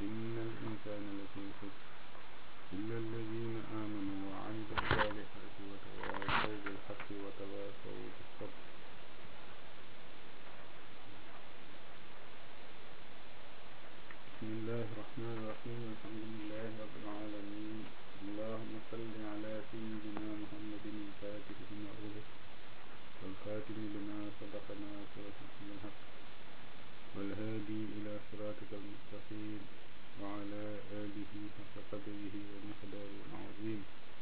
إن الإنسان لفي خسر إلا الذين آمنوا وعملوا الصالحات وتواصوا بالحق وتواصوا بالصبر بسم الله الرحمن الرحيم الحمد لله رب العالمين اللهم صل على سيدنا محمد الفاتح لما أغلق والخاتم لما سبق ناصر الحق والهادي إلى صراطك المستقيم وعلى آله حق قدره ومقداره العظيم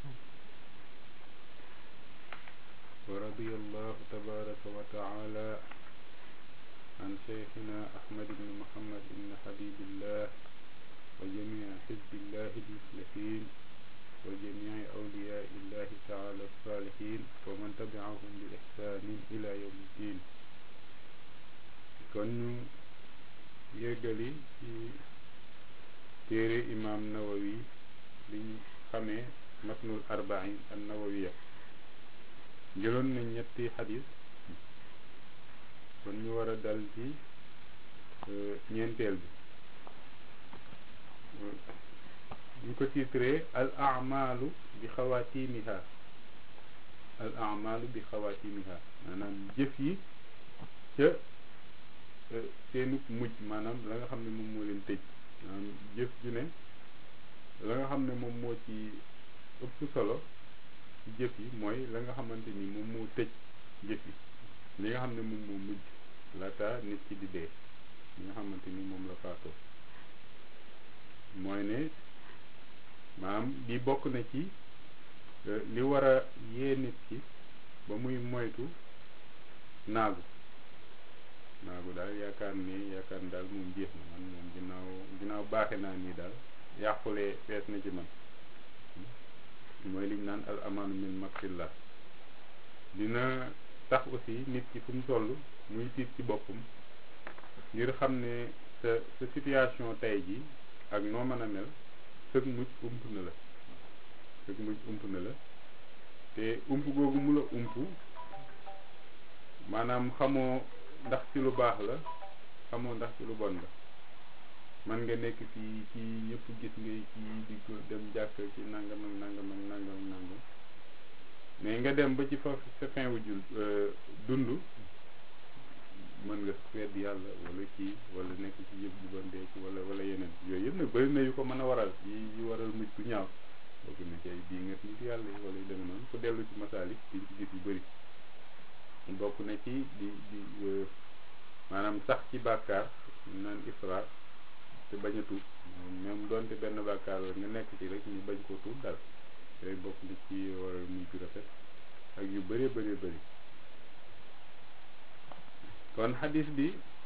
ورضي الله تبارك وتعالى عن شيخنا أحمد بن محمد بن حبيب الله وجميع حزب الله المفلحين وجميع أولياء الله تعالى الصالحين ومن تبعهم بإحسان إلى يوم الدين kon ñu yéggali ci téere imam nawawi liñ xamee matnul arbain an nawawiya jëloon nañ ñetti xadis kon ñu war a dal ci ñeenteel bi ñu ko titré al amalu bi xawaatimiha al amalu bi xawaatimiha maanaam jëf yi ca seenug mujj maanaam la nga xam ne moom moo leen tëj maanaam jëf ju ne la nga xam ne moom moo ci ëpp solo ci jëf yi mooy la nga xamante ni moom moo tëj jëf yi li nga xam ne moom moo mujj laata nit ki di dee li nga xamante ni moom la faatoo mooy ne maanaam di bokk na ci li war a yee nit ki ba muy moytu naagu naagu daal yaakaar ni yaakaar ni daal moom jeex na man moom ginnaaw ginnaaw baaxe naa nii daal yàqulee fees na ci man mooy liñ naan al amaanu min makrillah dina tax aussi nit ki fu mu toll muy tiit ci boppam ngir xam ne sa sa situation tey ji ak noo mën a mel sëg mujj ump na la sëg mujj ump na la te ump googu mu la ump maanaam xamoo ndax ci lu baax la xamoo ndax ci lu bon la man nga nekk fii ci ñëpp gis ngay ci di ko dem jàkk ci nangam ak nangam ak nangam ak nangam mais nga dem ba ci fa sa fin wu jul dund mën nga wedd yàlla wala kii wala nekk ci yëpp bu bon dee ci wala wala yeneen yooyu yëpp nag bëri na yu ko mën a waral yi yu waral mujj bu ñaaw bokk na ci ay bii nga nit yàlla yi wala yu demee noonu ko dellu ci masaalik diñ ci gis yu bëri bokk na ci di di maanaam sax ci bàkkaar naan ifraat te bañ a tuub même doonte benn bàkkaar la nga nekk ci rek ñu bañ koo tuub daal yooyu bokk na ci waral muy ju rafet ak yu bëree bëree bëri kon xadis bi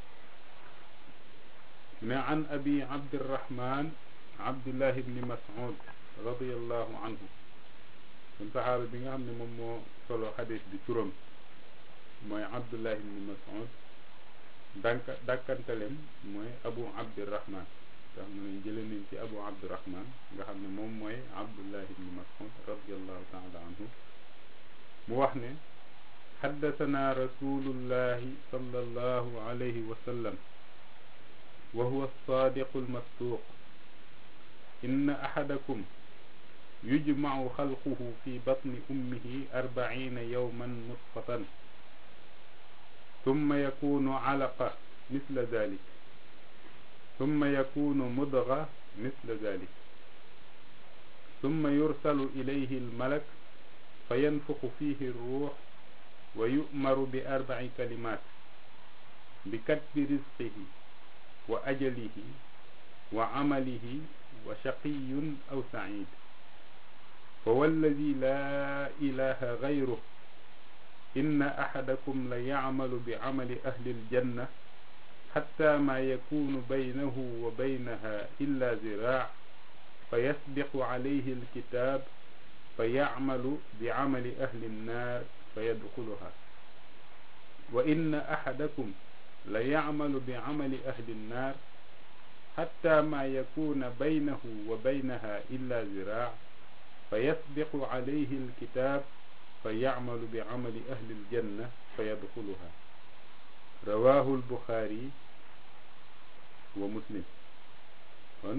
ne an abi abdirahman abdullah ibni mas'ud radiallahu anhu kon saxaaba bi nga xam ne moom moo solo xadis bi turam mooy abdullah ibni mas'ud danka dàkkantalem mooy abu abdirahman tax mu ne jële nañ ci abu abdirahman nga xam ne moom mooy abdullah ibni mas'ud radiallahu taala anhu mu wax ne xaddasanaa rasulullahi sallallahu alayhi wa sallam wa huwa alsaadiqu almasduuq inna axadakum yujmacu xalquhu fi batni ummihi arbaciina yowman nutfatan summa yakunu calaqa misla dalik summa yakunu mudga misla dalik summa yursalu ilayhi almalak fa yanfuxu fihi ruux wa yu'maru bi arbaci kalimaat bi katbi rizqihi wa ajalihi wa camalihi wa shaqiyun aw saciid fa walladi laa ilaha gayruh inna axadakum la yacmalu bi camali ahli aljanna xatta maa yakunu baynahu wa baynaha illa ziraac fa yasbiqu calayhi alkitaab fa yacmalu bi camali ahli annaar fa yadxuluha wa inna axadakum la yacmalu bi camali ahli annaar xatta maa yakuna baynahu wa baynaha illa ziraac fa yasbiqu calayhi alkitaab fa yacmalu bi camali ahli aljanna fa yadxuluha rawaahu albuxaari wa muslim kon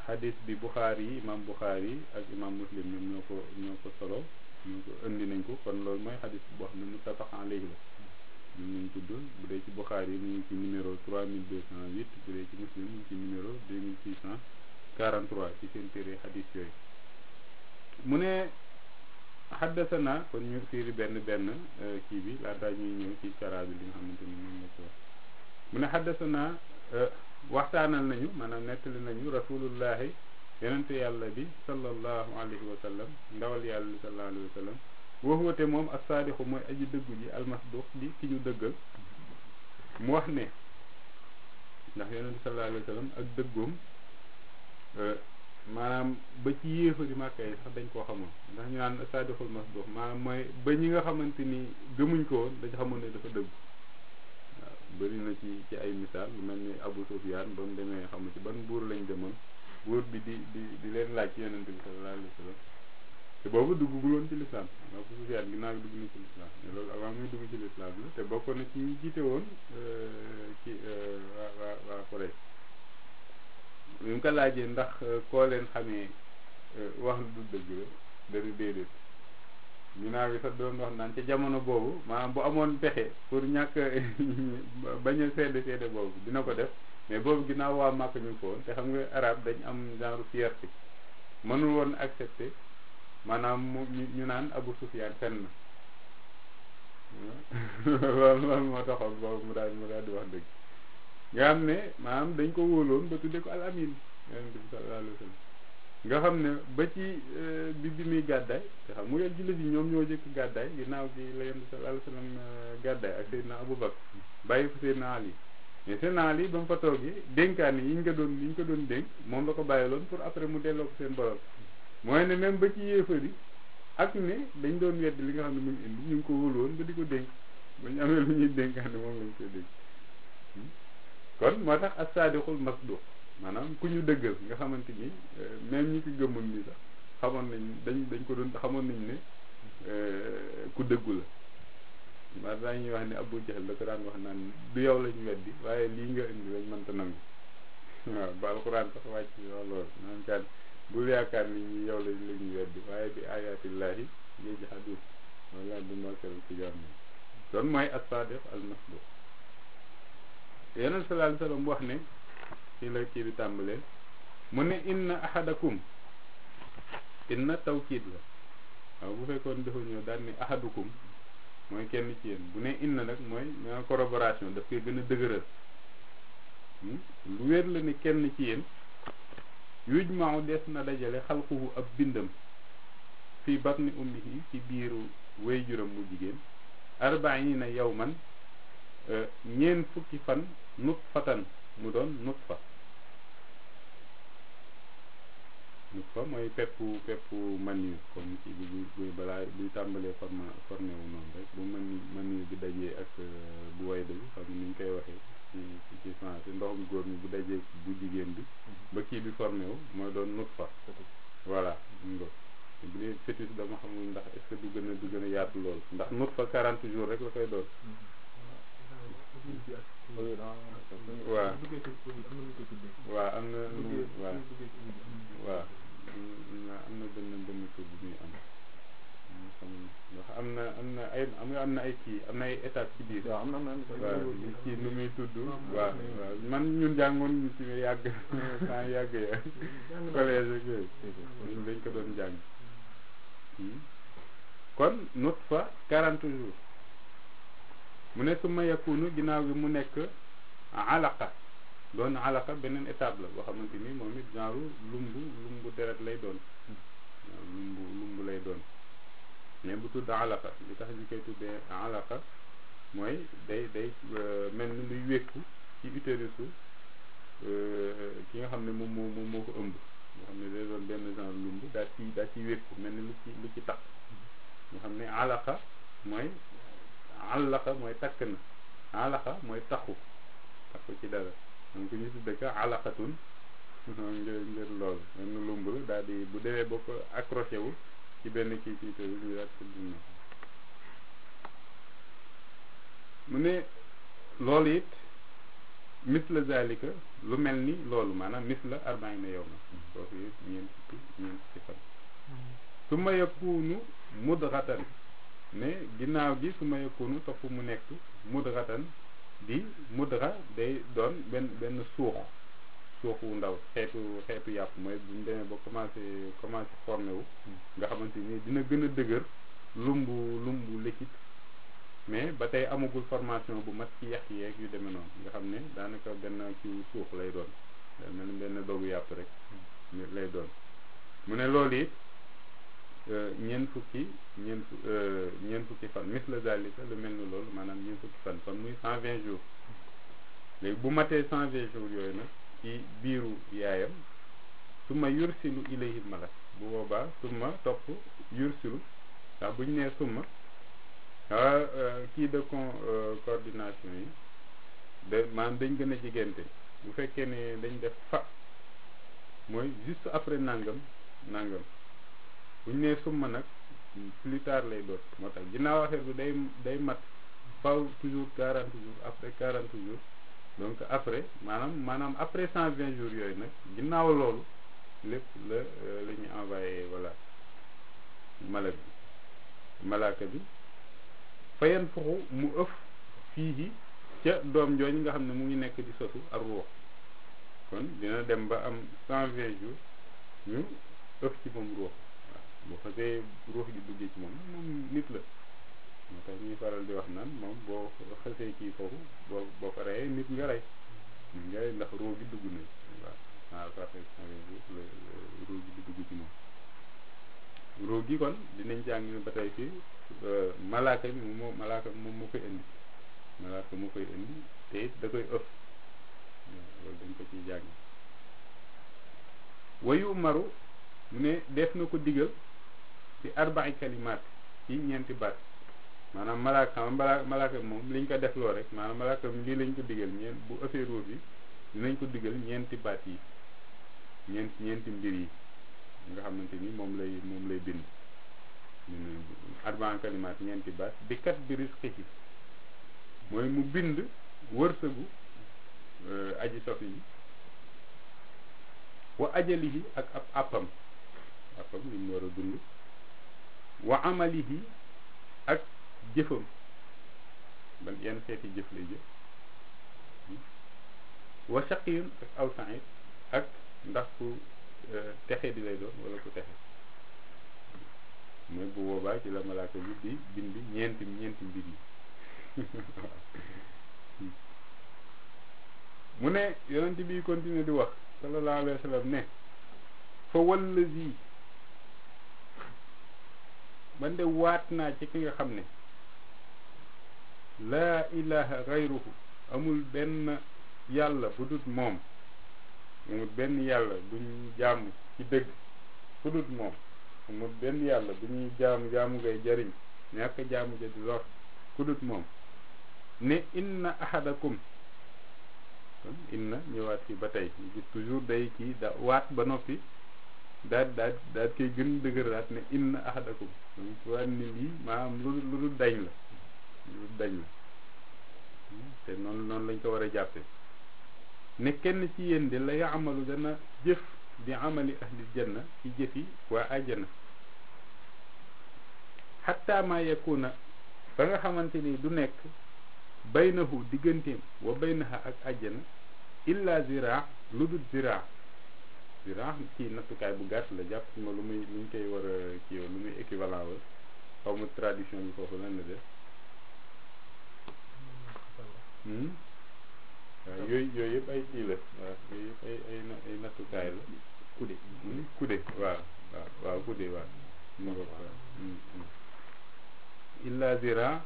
xadis bi Buxaari yi imam Buxaari yi ak imam Muslim ñoom ñoo ko ñoo ko solo ñoo ko indi nañ ko kon loolu mooy xadis boo xam ne muttafaq alayhi la ñun nañ tudd bu dee ci Buxaari yi mu ngi ci numéro 3208 bu dee ci Muslim mu ngi ci numéro 2643 ci seen téere xadis yooyu mu ne xaddasana kon ñu fiiri benn benn kii bi laataa ñuy ñëw ci cara bi li nga xamante ni moom la ko wax mu ne xaddasana waxtaanal nañu maanaam nettali nañu rasulullahi yonente yàlla bi sallallahu alayhi wa sallam ndawal yàlla bi sallallahu alayhi wa sallam waxuwate moom as-saadixu mooy aji dëggu ji almasduq di ki ñu dëggal mu wax ne ndax yonente sallallahu alayhi wa sallam ak dëggoom maanaam ba ci yéefari màkka yi sax dañ koo xamoon ndax ñu naan saadixul masduq maanaam mooy ba ñi nga xamante ni gëmuñ ko woon dañ xamoon ne dafa dëgg waaw bëri na ci ci ay misaal lu mel ni Abu Sufyaan ba mu demee xamu ci ban buur lañ demoon buur bi di di di leen laaj ci yonente bi sallallahu alayhi wa sallam te boobu duggugul woon ci lislaam Abu Sufyaan ginnaaw gi dugg na ci lislaam mais loolu avant muy dugg ci lislaam la te bokk na ci ñi jiite woon ci waa waa waa Quraysh bi mu ko laajee ndax koo leen xamee wax lu du dëgg la dana déedéet ginnaaw bi sax doon wax naan ca jamono boobu maanaam bu amoon pexe pour ñàkk bañ a seede seede boobu dina ko def mais boobu ginnaaw waa màkk ñu ko woon te xam nga arab dañ am genre fierté mënul woon accepter maanaam mu ñu naan Abu Sufyaan fenn loolu loolu moo taxoon boobu mu daal mu daal di wax dëgg nga xam ne maanaam dañ ko wóoloon ba tudde ko al amin yonent bi sallallahu alayhi wa sallam nga xam ne ba ci bi bi muy gàddaay te xam nga jullit yi ñoom ñoo jëkk gàddaay ginnaaw gi la yonent bi sallallahu alayhi wa sallam gàddaay ak Seydina Abu Bakr bàyyi fa Seydina Ali mais Seydina Ali ba mu fa toogee dénkaane yi ñu ko doon yi ñu ko doon dénk moom la ko bàyyiloon pour après mu delloo ko seen borom mooy ne même ba ci yéefar yi ak ne dañ doon wedd li nga xam ne mu ngi indi ñu ngi ko wóolu woon ba di ko dénk ba ñu amee lu ñuy dénkaane moom lañ koy dénk kon moo tax as-saadiqul masduq maanaam ku ñu dëggal nga xamante ni même ñi ko gëmul ni sax xamoon nañ dañ dañ ko doon xamoon nañ ne ku dëggu la maa dañuy wax ne Abu Jahl la ko daan wax naan du yow lañ weddi waaye lii nga indi lañ mënta nangu waaw ba alxuraan sax wàcc loolu naan kaan bul yaakaar ni ñi yow lañ lañuy weddi waaye bi ayatillahi yajhadun loolu laa du markal ci jàmm kon mooy as-saadiq al masduq yeneen sallallahu alayhi wasallam wax ne ci la kii bi tàmbalee mu ne inna ahadakum inna tawkiid la waaw bu fekkoon dafa ñëw daal ni ahadukum mooy kenn ci yéen bu ne inna nag mooy ñoo corroboration daf koy gën a dëgëral lu wér la ni kenn ci yéen yuj maaw des na dajale xalquhu ab bindam fii batni ummihi ci biiru wéy juram mu jigéen arbaina yawman ñeen fukki fan nut fatan mu doon nut fa nut fa mooy peppu peppu maniyu comme ci bi bu balaa buy tàmbalee forma formé wu noonu rek bu mani maniyu bi dajee ak bu wayda bi xam ni ñu koy waxee ci ci français ndoxum góor mi bu dajee bu jigéen bi ba kii bi formé wu mooy doon nut fa voilà ngo bu dee fétis dama xamul ndax est-ce que du gën a du gën a yaatu lool ndax nut fa 40 jours rek la koy doon waaw waaw am na nu waaw waaw am na benn benn tur bu muy am ndax am na am na ay am am na ay kii am na ay étapes ci biir waaw am na am na waaw kii nu muy tudd waaw waaw man ñun jàngoon ñu ci yàgg temps yàgg ya collège ak yooyu ñun dañ ko doon jàng kon nut fa quarante jours mu ne su ma yakunu ginnaaw gi mu nekk alaqa doon alaqa beneen étape la boo xamante ni moom it genre lumbu lumbu deret lay doon waaw lumbu lumbu lay doon mais bu tudd alaqa li tax ñu koy tuddee alaqa mooy day day mel ni luy wékku ci utérusu ki nga xam ne moom moo moom moo ko ëmb nga xam ne day doon benn genre lumbu daa ci daa ciy wékku mel ni lu ci lu ci takk nga xam ne alaqa mooy alaqa mooy takk na alaqa mooy taxu taxu ci dara donc ñu tudde ko alaqatun ngir ngir loolu benn lumb la daal di bu demee ba ko accroché wu ci benn kii kii te ñu daal di mu ne loolu it misla zalika lu mel ni loolu maanaam misla arbaina yow na foofu yëpp ñeent fukki ñeent fukki fan su ma yakunu mudratan mais ginnaaw gi su ma yakunu topp mu nekk mudratan di mudra day doon benn benn suux suux wu ndaw xeetu xeetu yàpp mooy bu ñu demee ba commencé commencé formé wu nga xamante ni dina gën a dëgër lumbu lumbu liquide mais ba tey amagul formation bu mat ci yax yeeg yu demee noonu nga xam ne daanaka benn ci suux lay doon day mel ni benn dogu yàpp rek lay doon mu ne loolu it ñeent fukki ñeent ñeent fukki fan misla zalika lu mel ni loolu maanaam ñeent fukki fan kon muy cent vingt jours léegi bu matee cent vingt jours yooyu nag ci biiru yaayam su ma yursilu ilayhi malak bu boobaa summa topp yursilu ndax bu ñu nee summa kii de con coordination yi de maanaam dañ gën a jigéente bu fekkee ne dañ def fa mooy juste après nangam nangam bu ñu nee summa nag plus tard lay doon moo tax ginnaaw affaire bi day day mat faw toujours quarante jours après quarante jours donc après maanaam maanaam après cent vingt jours yooyu nag ginnaaw loolu lépp la la ñu envoyé voilà malak bi malaaka bi fayan fuxu mu ëf fii ca doom jooju nga xam ne mu ngi nekk di sosu ak ruux kon dina dem ba am cent vingt jours ñu ëf ci moom ruux waaw bu xasee ruux gi duggee ci moom moom nit la moo tax ñuy faral di wax naan moom boo xasee kii foofu boo boo ko reyee nit nga rey nit nga rey ndax ruux gi dugg na waaw waaw parfait cent vingt jours la ruux gi di dugg ci moom ruux gi kon dinañ jàng ba tey fii malaaka bi moom moo malaaka bi moom moo koy indi malaaka moo koy indi te it da koy ëpp loolu dañ ko ciy jàng wayu maru mu ne def na ko digal ci arba'i kalimaat ci ñeenti baat maanaam malaaka mala malaaka bi moom liñ ko def loo rek maanaam malaaka bi lii lañ ko digal ñeent bu ëppee ruux bi dinañ ko digal ñeenti baat yi ñeent ñeenti mbir yi nga xamante ni moom lay moom lay bind arbaan kalimaat ñeenti baat bi kat bi risque mooy mu bind wërsëgu aji sof yi wa ajalihi ak ab àppam àppam li mu war a dund wa amalihi ak jëfam ban yenn xeeti jëf lay jëf wa shaqiyun ak aw sa'id ak ndax ku texe di lay doon wala ku texe mooy bu boobaa ci la malaaka bi di bind ñeenti ñeenti mbir yi mu ne yonent bi continue di wax sallallahu alayhi wa sallam ne fa wallazi man de waat naa ci ki nga xam ne laa ilaha gayruhu amul benn yàlla bu dut moom amul benn yàlla bu ñu jaamu ci dëgg bu dut moom amul benn yàlla bu ñuy jaamu jaamu ngay jariñ ñàkk jaamu ja di lor ku dut moom ne inna ahadakum kon inna ñëwaat fi ba tey gis toujours day kii da waat ba noppi daal daal daal koy gën dëgëraat ne inna ahadakum donc waat ni lii maanaam lu lu dul dañ la lu dul dañ la te noonu noonu lañ ko war a jàppe ne kenn ci yéen de la yaamalu dana jëf di amali ahli janna ci jëfi waa àjjana xatta ma yakuna ba nga xamante ni du nekk baynahu digganteem wa baynaha ak àjjana illa zira lu dul zira zira kii nattukaay bu gàtt la jàpp ma lu muy lu ñu koy war a kii lu muy équivalent wa xaw ma tradition bi foofu lan la def waaw yooyu yooyu yëpp ay kii la waaw yooyu yëpp ay ay ay nattukaay la kude kude waaw waaw waaw kude waaw mu nga waaw illa zira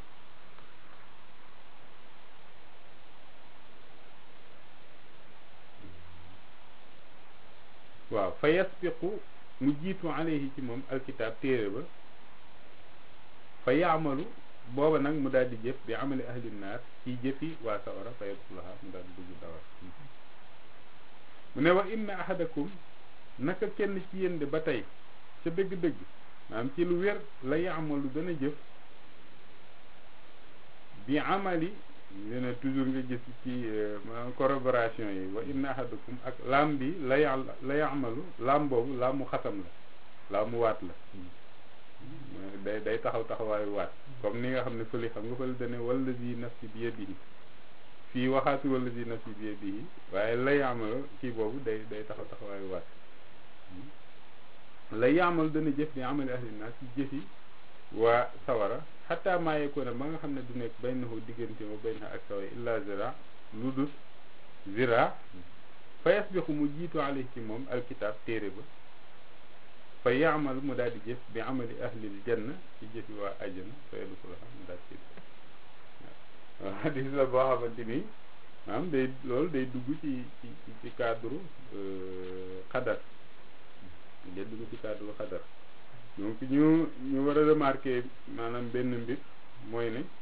waaw fa yasbiqu mu jiitu alayhi ci moom alkitaab téere ba fa yaamalu booba nag mu daal di jëf bi amali ahli naar ci jëfi waa sawara fa yadxulaha mu daal di dugg sawara mu ne wa inna ahadakum naka kenn ci yéen de ba tey ca dëgg-dëgg maanaam ci lu wér la yaamalu dana jëf bi amali ñu ne toujours nga gis ci maanaam corroboration yi wa inna ahadukum ak laam bi la ya la yamalu laam boobu laamu xatam la laamu waat la day day taxaw taxawaayu waat comme ni nga xam ne fëli xam nga fëli dane wallazi nafsi bi yadihi fii waxaatu wallazi nafsi bi yadihi waaye la yamalu kii boobu day day taxaw taxawaayu waat la yamal dana jëf bi amali ahli naas ci jëfi waa sawara xataa maa yekoona ba nga xam ne du nekk baynahu diggante ma bayna ak sawara illa zira lu dul zira fa yasbiqu mu jiitu alayhi ci moom alkitab téere ba fa yaamal mu daal di jëf bi amali ahlil janna ci jëfi waa ajjana fa yadxulaha mu daal ci waaw hadis la boo xamante ni maanaam day loolu day dugg ci ci ci cadre xadar day dugg ci cadre xadar donc ñu ñu war a remarquer maanaam benn mbir mooy ne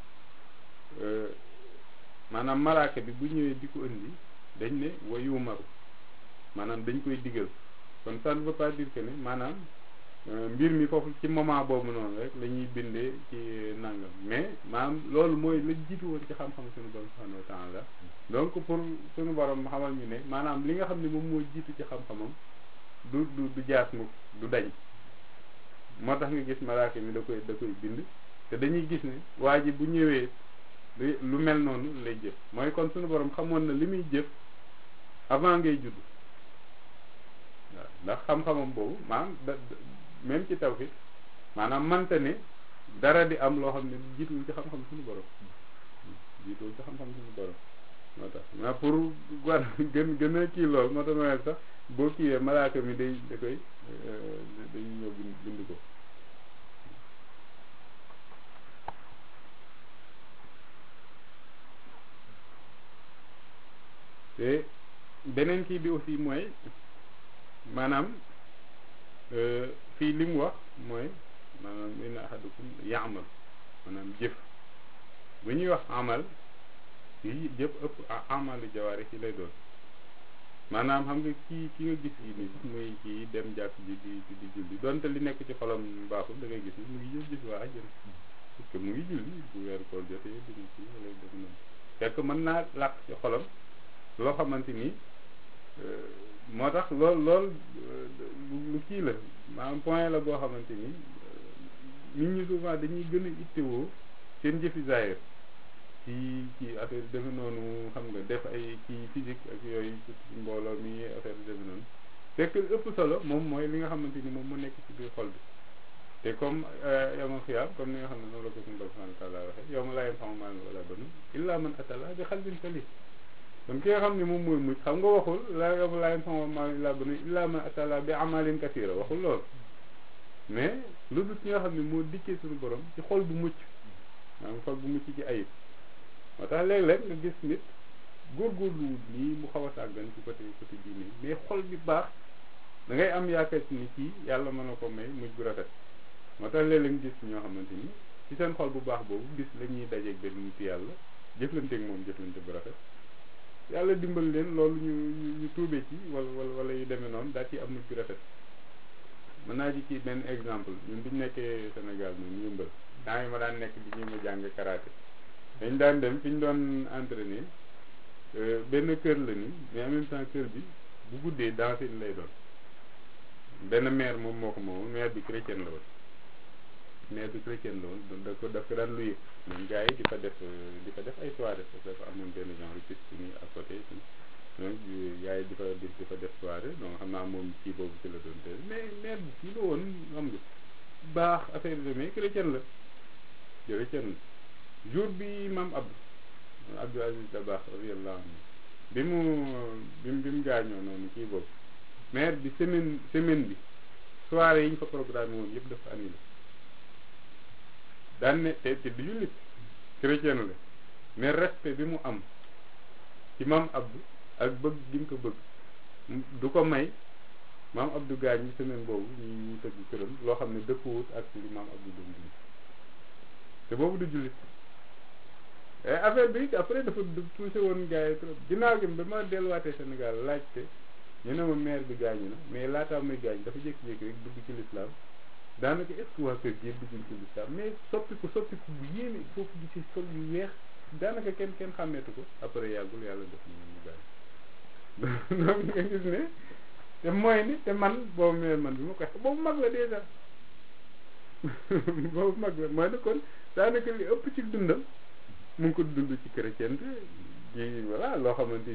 maanaam malaaka bi bu ñëwee di ko indi dañ ne wayu maru maanaam dañ koy digal kon ça ne veut pas dire que ne maanaam mbir mi foofu ci moment boobu noonu rek la ñuy bindee ci nangam mais maanaam loolu mooy la jiitu woon ci xam-xam suñu borom subhanahu wa taala donc pour suñu borom xamal ñu ne maanaam li nga xam ne moom moo jiitu ci xam-xamam du du du jaas mukk du dañ moo tax nga gis malaaka mi da koy da koy bind te dañuy gis ne waa ji bu ñëwee lu mel noonu lay jëf mooy kon suñu borom xamoon na li muy jëf avant ngay judd waaw ndax xam-xamam boobu maanaam da même ci tawhid maanaam mante ne dara di am loo xam ne jiituwul ci xam-xam suñu borom jiituwul ci xam-xam suñu borom moo tax mais pour war gën gën a kii lool moo tax ma sax boo kiiwee malaaka mi day da koy dañuy ñëw bind bind ko te beneen kii bi aussi mooy maanaam fii li mu wax mooy maanaam inna ahadukum yaamal maanaam jëf bu ñuy wax amal fii jëf ëpp amalu jawaari ci lay doon maanaam xam nga kii ki nga gis yi ni muy kii dem jàkk ji di di julli donte li nekk ci xolam baaxul da ngay gis ni mu ngi jëf gis waa àjjana parce que mu ngi julli bu weer koor jotee dina ci wala def noonu fekk mën naa làq ci xolam loo xamante ni moo tax lool lool lu kii la maanaam point la boo xamante ni nit ñi souvent dañuy gën a ittewoo seen jëfi zaahir ci ci affaire yi defe noonu xam nga def ay kii physique ak yooyu ci mbooloo mi affaire yi defe noonu fekk ëpp solo moom mooy li nga xamante ni moom mu nekk ci biir xol bi te comme yawmal xiyaam comme ni nga xam ne noonu la ko suñu borom subhanahu wa taala waxee yawma laa yanfa'u maalun wala banuun illaa man ataa Allaaha bi qalbin saliim kon ki nga xam ne moom mooy mucc xam nga waxul la yawma laa yanfa'u maalun illaa banuun illaa man ataa Allaaha bi amalin kasiira waxul lool mais lu dul ki nga xam ne moo dikkee suñu borom ci xol bu mucc maanaam xol bu mucc ci ayib moo tax léeg-léeg nga gis nit góorgóorlu nii mu xaw a sàggan ci côté côté diine mais xol bi baax da ngay am yaakaar ci ni kii yàlla mën na ko may mujj bu rafet moo tax léeg-léeg nga gis ñoo xamante ni ci seen xol bu baax boobu gis la ñuy dajeeg benn nit yàlla jëflanteeg moom jëflante bu rafet yàlla dimbal leen loolu ñu ñu ñu tuubee ci wala wala wala yu demee noonu daal ci am mujj bu rafet mën naa ci ci benn exemple ñun bi ñu nekkee Sénégal ñun yëmbal temps yi ma daan nekk di ñu ma jàng karaté dañ daan dem fi ñu doon entraîner benn kër la ni mais en même temps kër bi bu guddee danse lay doon benn maire moom moo ko moomoon maire bi chrétien la woon maire bi chrétien la woon da ko daf ko daan luye même gars yi di fa def di fa def ay soirée parce que dafa amoon benn genre piste nii à côté donc gars yi di fa di fa def soirée donc xam naa moom kii boobu ci la doon te mais maire bi kii la woon xam nga baax affaire de mais chrétien la chrétien la jour bi maam Abdou Abdou Aziz Dabakh radiyallahu anhu bi mu bi mu bi mu gaañoo noonu kii boobu maire bi semaine semaine bi soirée yi ñu fa programme woon yëpp dafa annulé daan ne te te du jullit chrétien la mais respect bi mu am ci maam Abdou ak bëgg gi mu ko bëgg du ko may maam Abdou gaañ ñi semaine boobu ñu ñu tëgg këram loo xam ne dëppwut ak li maam Abdou doon dund te boobu du jullit affaire bi après dafa touché woon gars yi trop ginnaaw gi ba ma delluwaatee Sénégal laajte ñu ne ma maire bi gaañu na mais laataa muy gaañ dafa jékki-jékki rek dugg ci l'islam daanaka est ce que waa kër gi dugg ci l'islam mais soppiku soppiku bu yéeme foofu gi ci sol yu weex daanaka kenn kenn xàmmeetu ko après yàggul yàlla def na ñu bàyyi donc nga gis ne te mooy ni te man boobu mee man bi ma koy boobu mag la déjà boobu mag la mooy ne kon daanaka li ëpp ci dundam mu ngi ko dund ci chrétien ji voilà loo xamante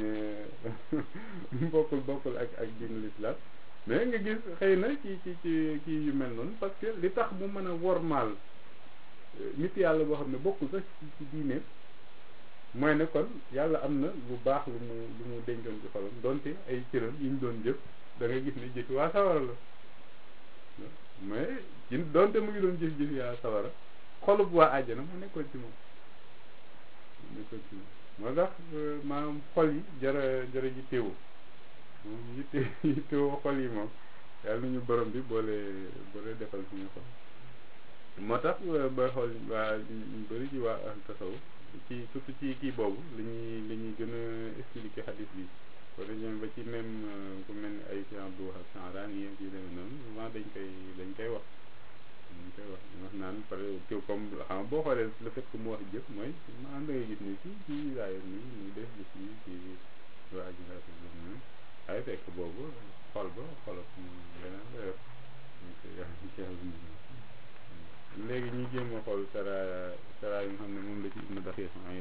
ni bokkul bokkul ak ak diinu l'islam mais nga gis xëy na ci ci ci kii yu mel noonu parce que li tax mu mën a wormaal nit yàlla boo xam ne bokkul sax ci ci diine mooy ne kon yàlla am na lu baax lu mu lu mu dencoon ci xolam donte ay cëram yi ñu doon jëf da nga gis ne jëfi waa sawara la mais ci donte mu ngi doon jëf jëfi waa sawara xolub waa àjjana mu nekkoon ci moom mu nekkoon ci moom moo tax maanaam xol yi jara jara ji téewu moom yitte yittewoo xol yi moom yàlla nañu borom bi boole boole defal suñu xol moo tax booy xool waa ñu bëri ci waa ahlu tasawuf ci surtout ci kii boobu la ñuy la ñuy gën a expliquer xadis bi wala ñoom ba ci même ku mel ni ay Cheikh Abdou Wahab Sahran yi ci demee noonu souvent dañ koy dañ koy wax dañ koy wax wax naan par exemple comme xam nga boo xoolee le fait que mu wax jëf mooy maanaam da ngay gis ni ci ci waaye nii muy def li ci ci waa ji nga xam ne waaye fekk boobu xol ba xolop leneen la yor donc yàlla ci yàlla léegi ñu jéem a xool sara sara yi nga xam ne moom la ci ibnu daqiq ay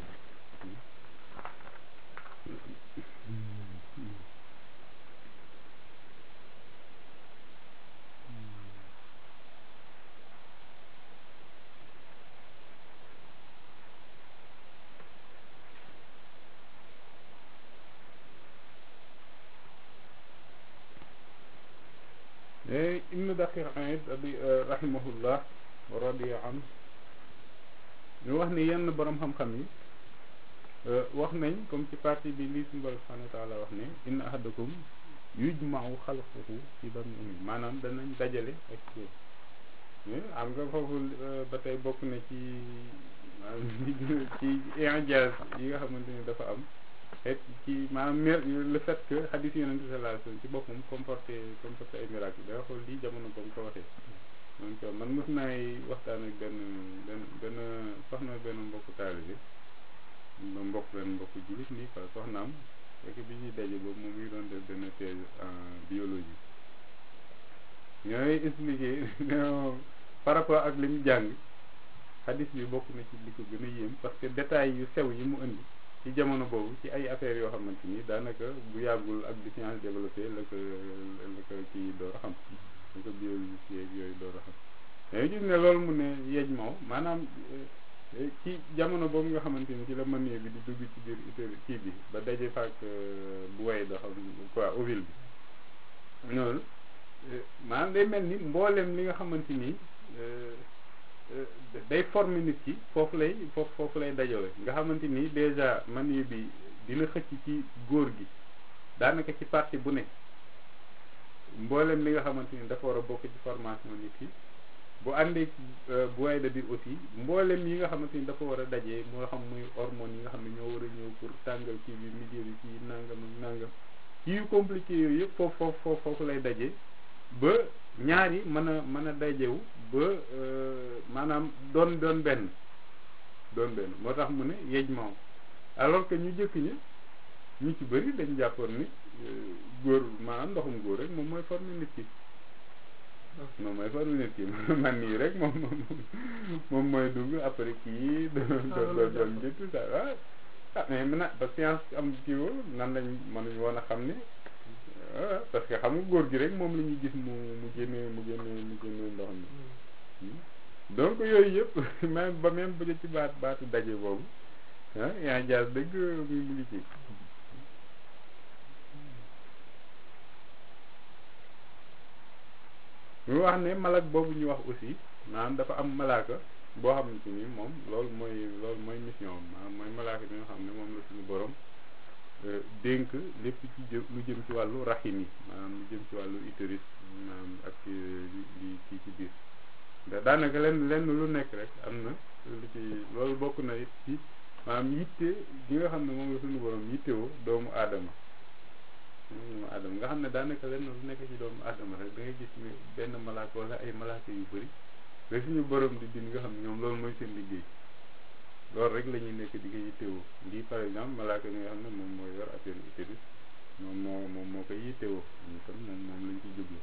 ibnu daqiq ay rahimahullah wa radiya an ñu wax ni yenn borom xam-xam yi wax nañ comme ci partie bi lii suñu borom subhanahu wa taala wax ne inna ahadakum yujma'u xalquhu fi batni ummi maanaam danañ dajale ak ci am nga foofu ba tey bokk na ci maanaam ci injaz yi nga xamante ni dafa am et ci maanaam le fait que hadith yonent bi sallallahu alayhi wasallam ci boppam comporté comporté ay miracle da nga xool lii jamono ba mu ko waxee donc man mos naay waxtaan ak benn benn benn soxna benn mbokku taalibe ba mbokk benn mbokku jullit nii quoi soxnaam fekk bi ñuy daje boobu moom ngi doon def benn thèse en biologie ñooy expliqué par rapport ak li mu jàng hadis bi bokk na ci li ko gën a yéem parce que détails yu sew yi mu indi ci jamono boobu ci ay affaires yoo xamante ni daanaka bu yàggul ak bi science développé la ko la ko kii door a xam la ko biologie yeeg yooyu door a xam dañuy gis ne loolu mu ne yeej moo maanaam ci jamono boobu nga xamante ni ci la mënee bi di dugg ci biir utérus kii bi ba daje faak bu way da xam quoi ovule bi noonu maanaam day mel ni mboolem li nga xamante ni day former nit ki foofu lay foofu foofu lay dajale nga xamante ni déjà mani bi dina xëcc ci góor gi daanaka ci partie bu nekk mboolem li nga xamante ni dafa war a bokk ci formation nit ki bu àndee bu way da biir aussi mboolem yi nga xamante ni dafa war a dajee moo xam muy hormones yi nga xam ne ñoo war a ñëw pour tàngal kii bi milieu bi kii nangam ak nangam kii yu compliqué yooyu yëpp foofu foofu foofu lay dajee ba ñaar yi mën a mën a dajewu ba maanaam doon doon benn doon benn moo tax mu ne yej maw alors que ñu jëkk ñi ñu ci bëri dañ jàppoon ni góor maanaam ndoxum góor rek moom mooy former nit ki moom mooy former nit ki man nii rek moom moom mooy dugg après kii doon doon doon jël tout ça waaw ah mais maintenant ba science am kii woo nan lañ mënuñ woon a xam ne parce que xam nga góor gi rek moom la ñuy gis mu mu génne mu génne mu génne ndox mi donc yooyu yëpp même ba même bu ci baat baatu daje boobu ah yaa jaas dëgg mu mu ngi ci ñu wax ne malak boobu ñu wax aussi maanaam dafa am malaaka boo xamante ni moom loolu mooy loolu mooy mission maanaam mooy malaaka bi nga xam ne moom la suñu borom dénk lépp ci jë lu jëm ci wàllu raxim yi maanaam lu jëm ci wàllu utérus maanaam ak li kii ci biir da daanaka lenn lenn lu nekk rek am na lu ci loolu bokk na it ci maanaam yitte gi nga xam ne moom la suñu borom yittewoo doomu aadama doomu aadama nga xam ne daanaka lenn lu nekk ci doomu aadama rek da ngay gis ni benn malaaka wala ay malaaka yu bëri rek suñu borom di din nga xam ne ñoom loolu mooy seen liggéey loolu rek la ñuy nekk di ko yittewoo lii par exemple malaaka mi nga xam ne moom mooy yor affaire utérus moom moo moom moo koy yittewoo ñu kon moom moom lañ ci jublu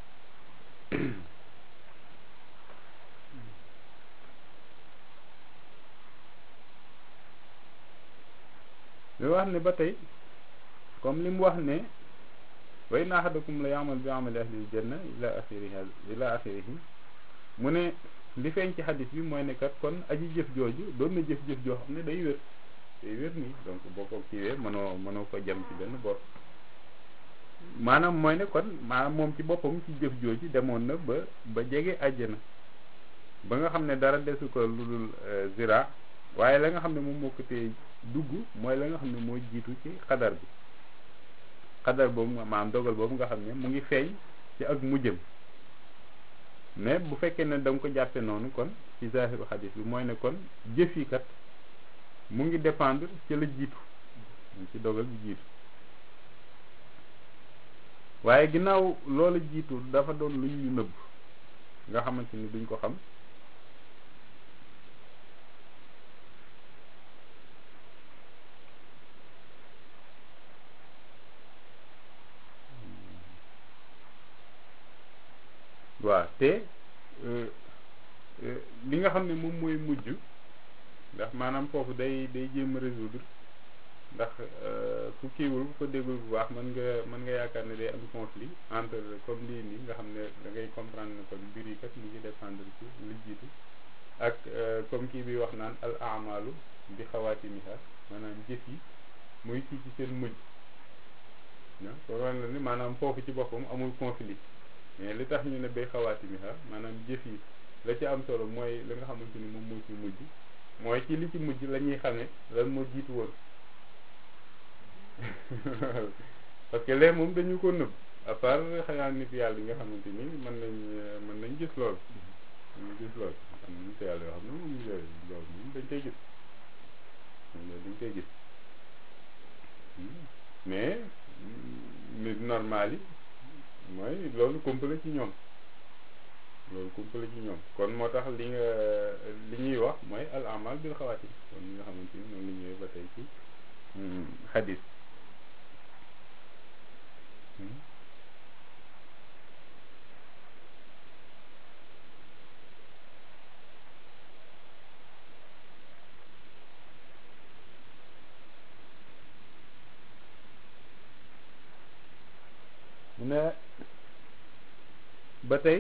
li wax ne ba tey comme li mu wax ne wa inna ahadakum la ya'mal bi amali ahlil janna ila axiriha ila axirihi mu ne li feeñ ci xadis bi mooy ne kat kon aji jëf jooju doon na jëf-jëf joo xam ne day wér day wér nii donc boo ko kiiwee mënoo mënoo ko jam ci benn bor maanaam mooy ne kon maanaam moom ci boppam ci jëf jooju demoon na ba ba jege àjjana ba nga xam ne dara desu ko lu dul zira waaye la nga xam ne moom moo ko tee dugg mooy la nga xam ne moo jiitu ci xadar bi xadar boobu maanaam dogal boobu nga xam ne mu ngi feeñ ci ak mujjëm mais bu fekkee ne da nga ko jàppe noonu kon ci zahiru xadis bi mooy ne kon jëf yi kat mu ngi dépendre ci la jiitu ci dogal bi jiitu waaye ginnaaw loola jiitu dafa doon luñ ñu nëbb nga xamante ni duñ ko xam waaw te li nga xam ne moom mooy mujj ndax maanaam foofu day day jéem a résoudre ndax ku kiiwul ku ko déggul bu baax mën nga mën nga yaakaar ne day am conflit entre comme lii nii nga xam ne da ngay comprendre ne kon mbir yi kat mu ngi dépendre ci li jiitu ak comme kii bi wax naan al amalu bi xawaatimiha maanaam jëf yi muy ci ci seen mujj kon wan la ni maanaam foofu ci boppam amul conflit mais li tax ñu ne bay xawaatimiha maanaam jëf yi la ci am solo mooy li nga xamante ni moom moo ci mujj mooy ci li ci mujj la ñuy xamee lan moo jiitu woon parce que léegi moom dañu ko nëbb à part xanaa nit yàlla yi nga xamante ni mën nañ mën nañ gis lool ñu gis lool am na nit yàlla yoo xam ne moom yooyu loolu moom dañ koy gis dañ koy gis mais nit normal yi mooy loolu kumpale ci ñoom loolu kumpale ci ñoom kon moo tax li nga li ñuy wax mooy al amal bil xawaatim kon ñi nga xamante ni noonu la ñëwee ba tey ci xadis mu ne ba tey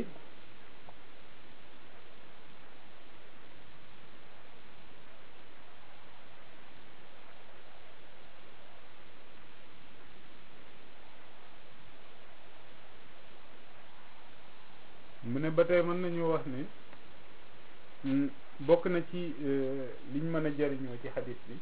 mu ne ba tey mën nañu wax ni bokk na ci liñ mën a jariñoo ci xadis bi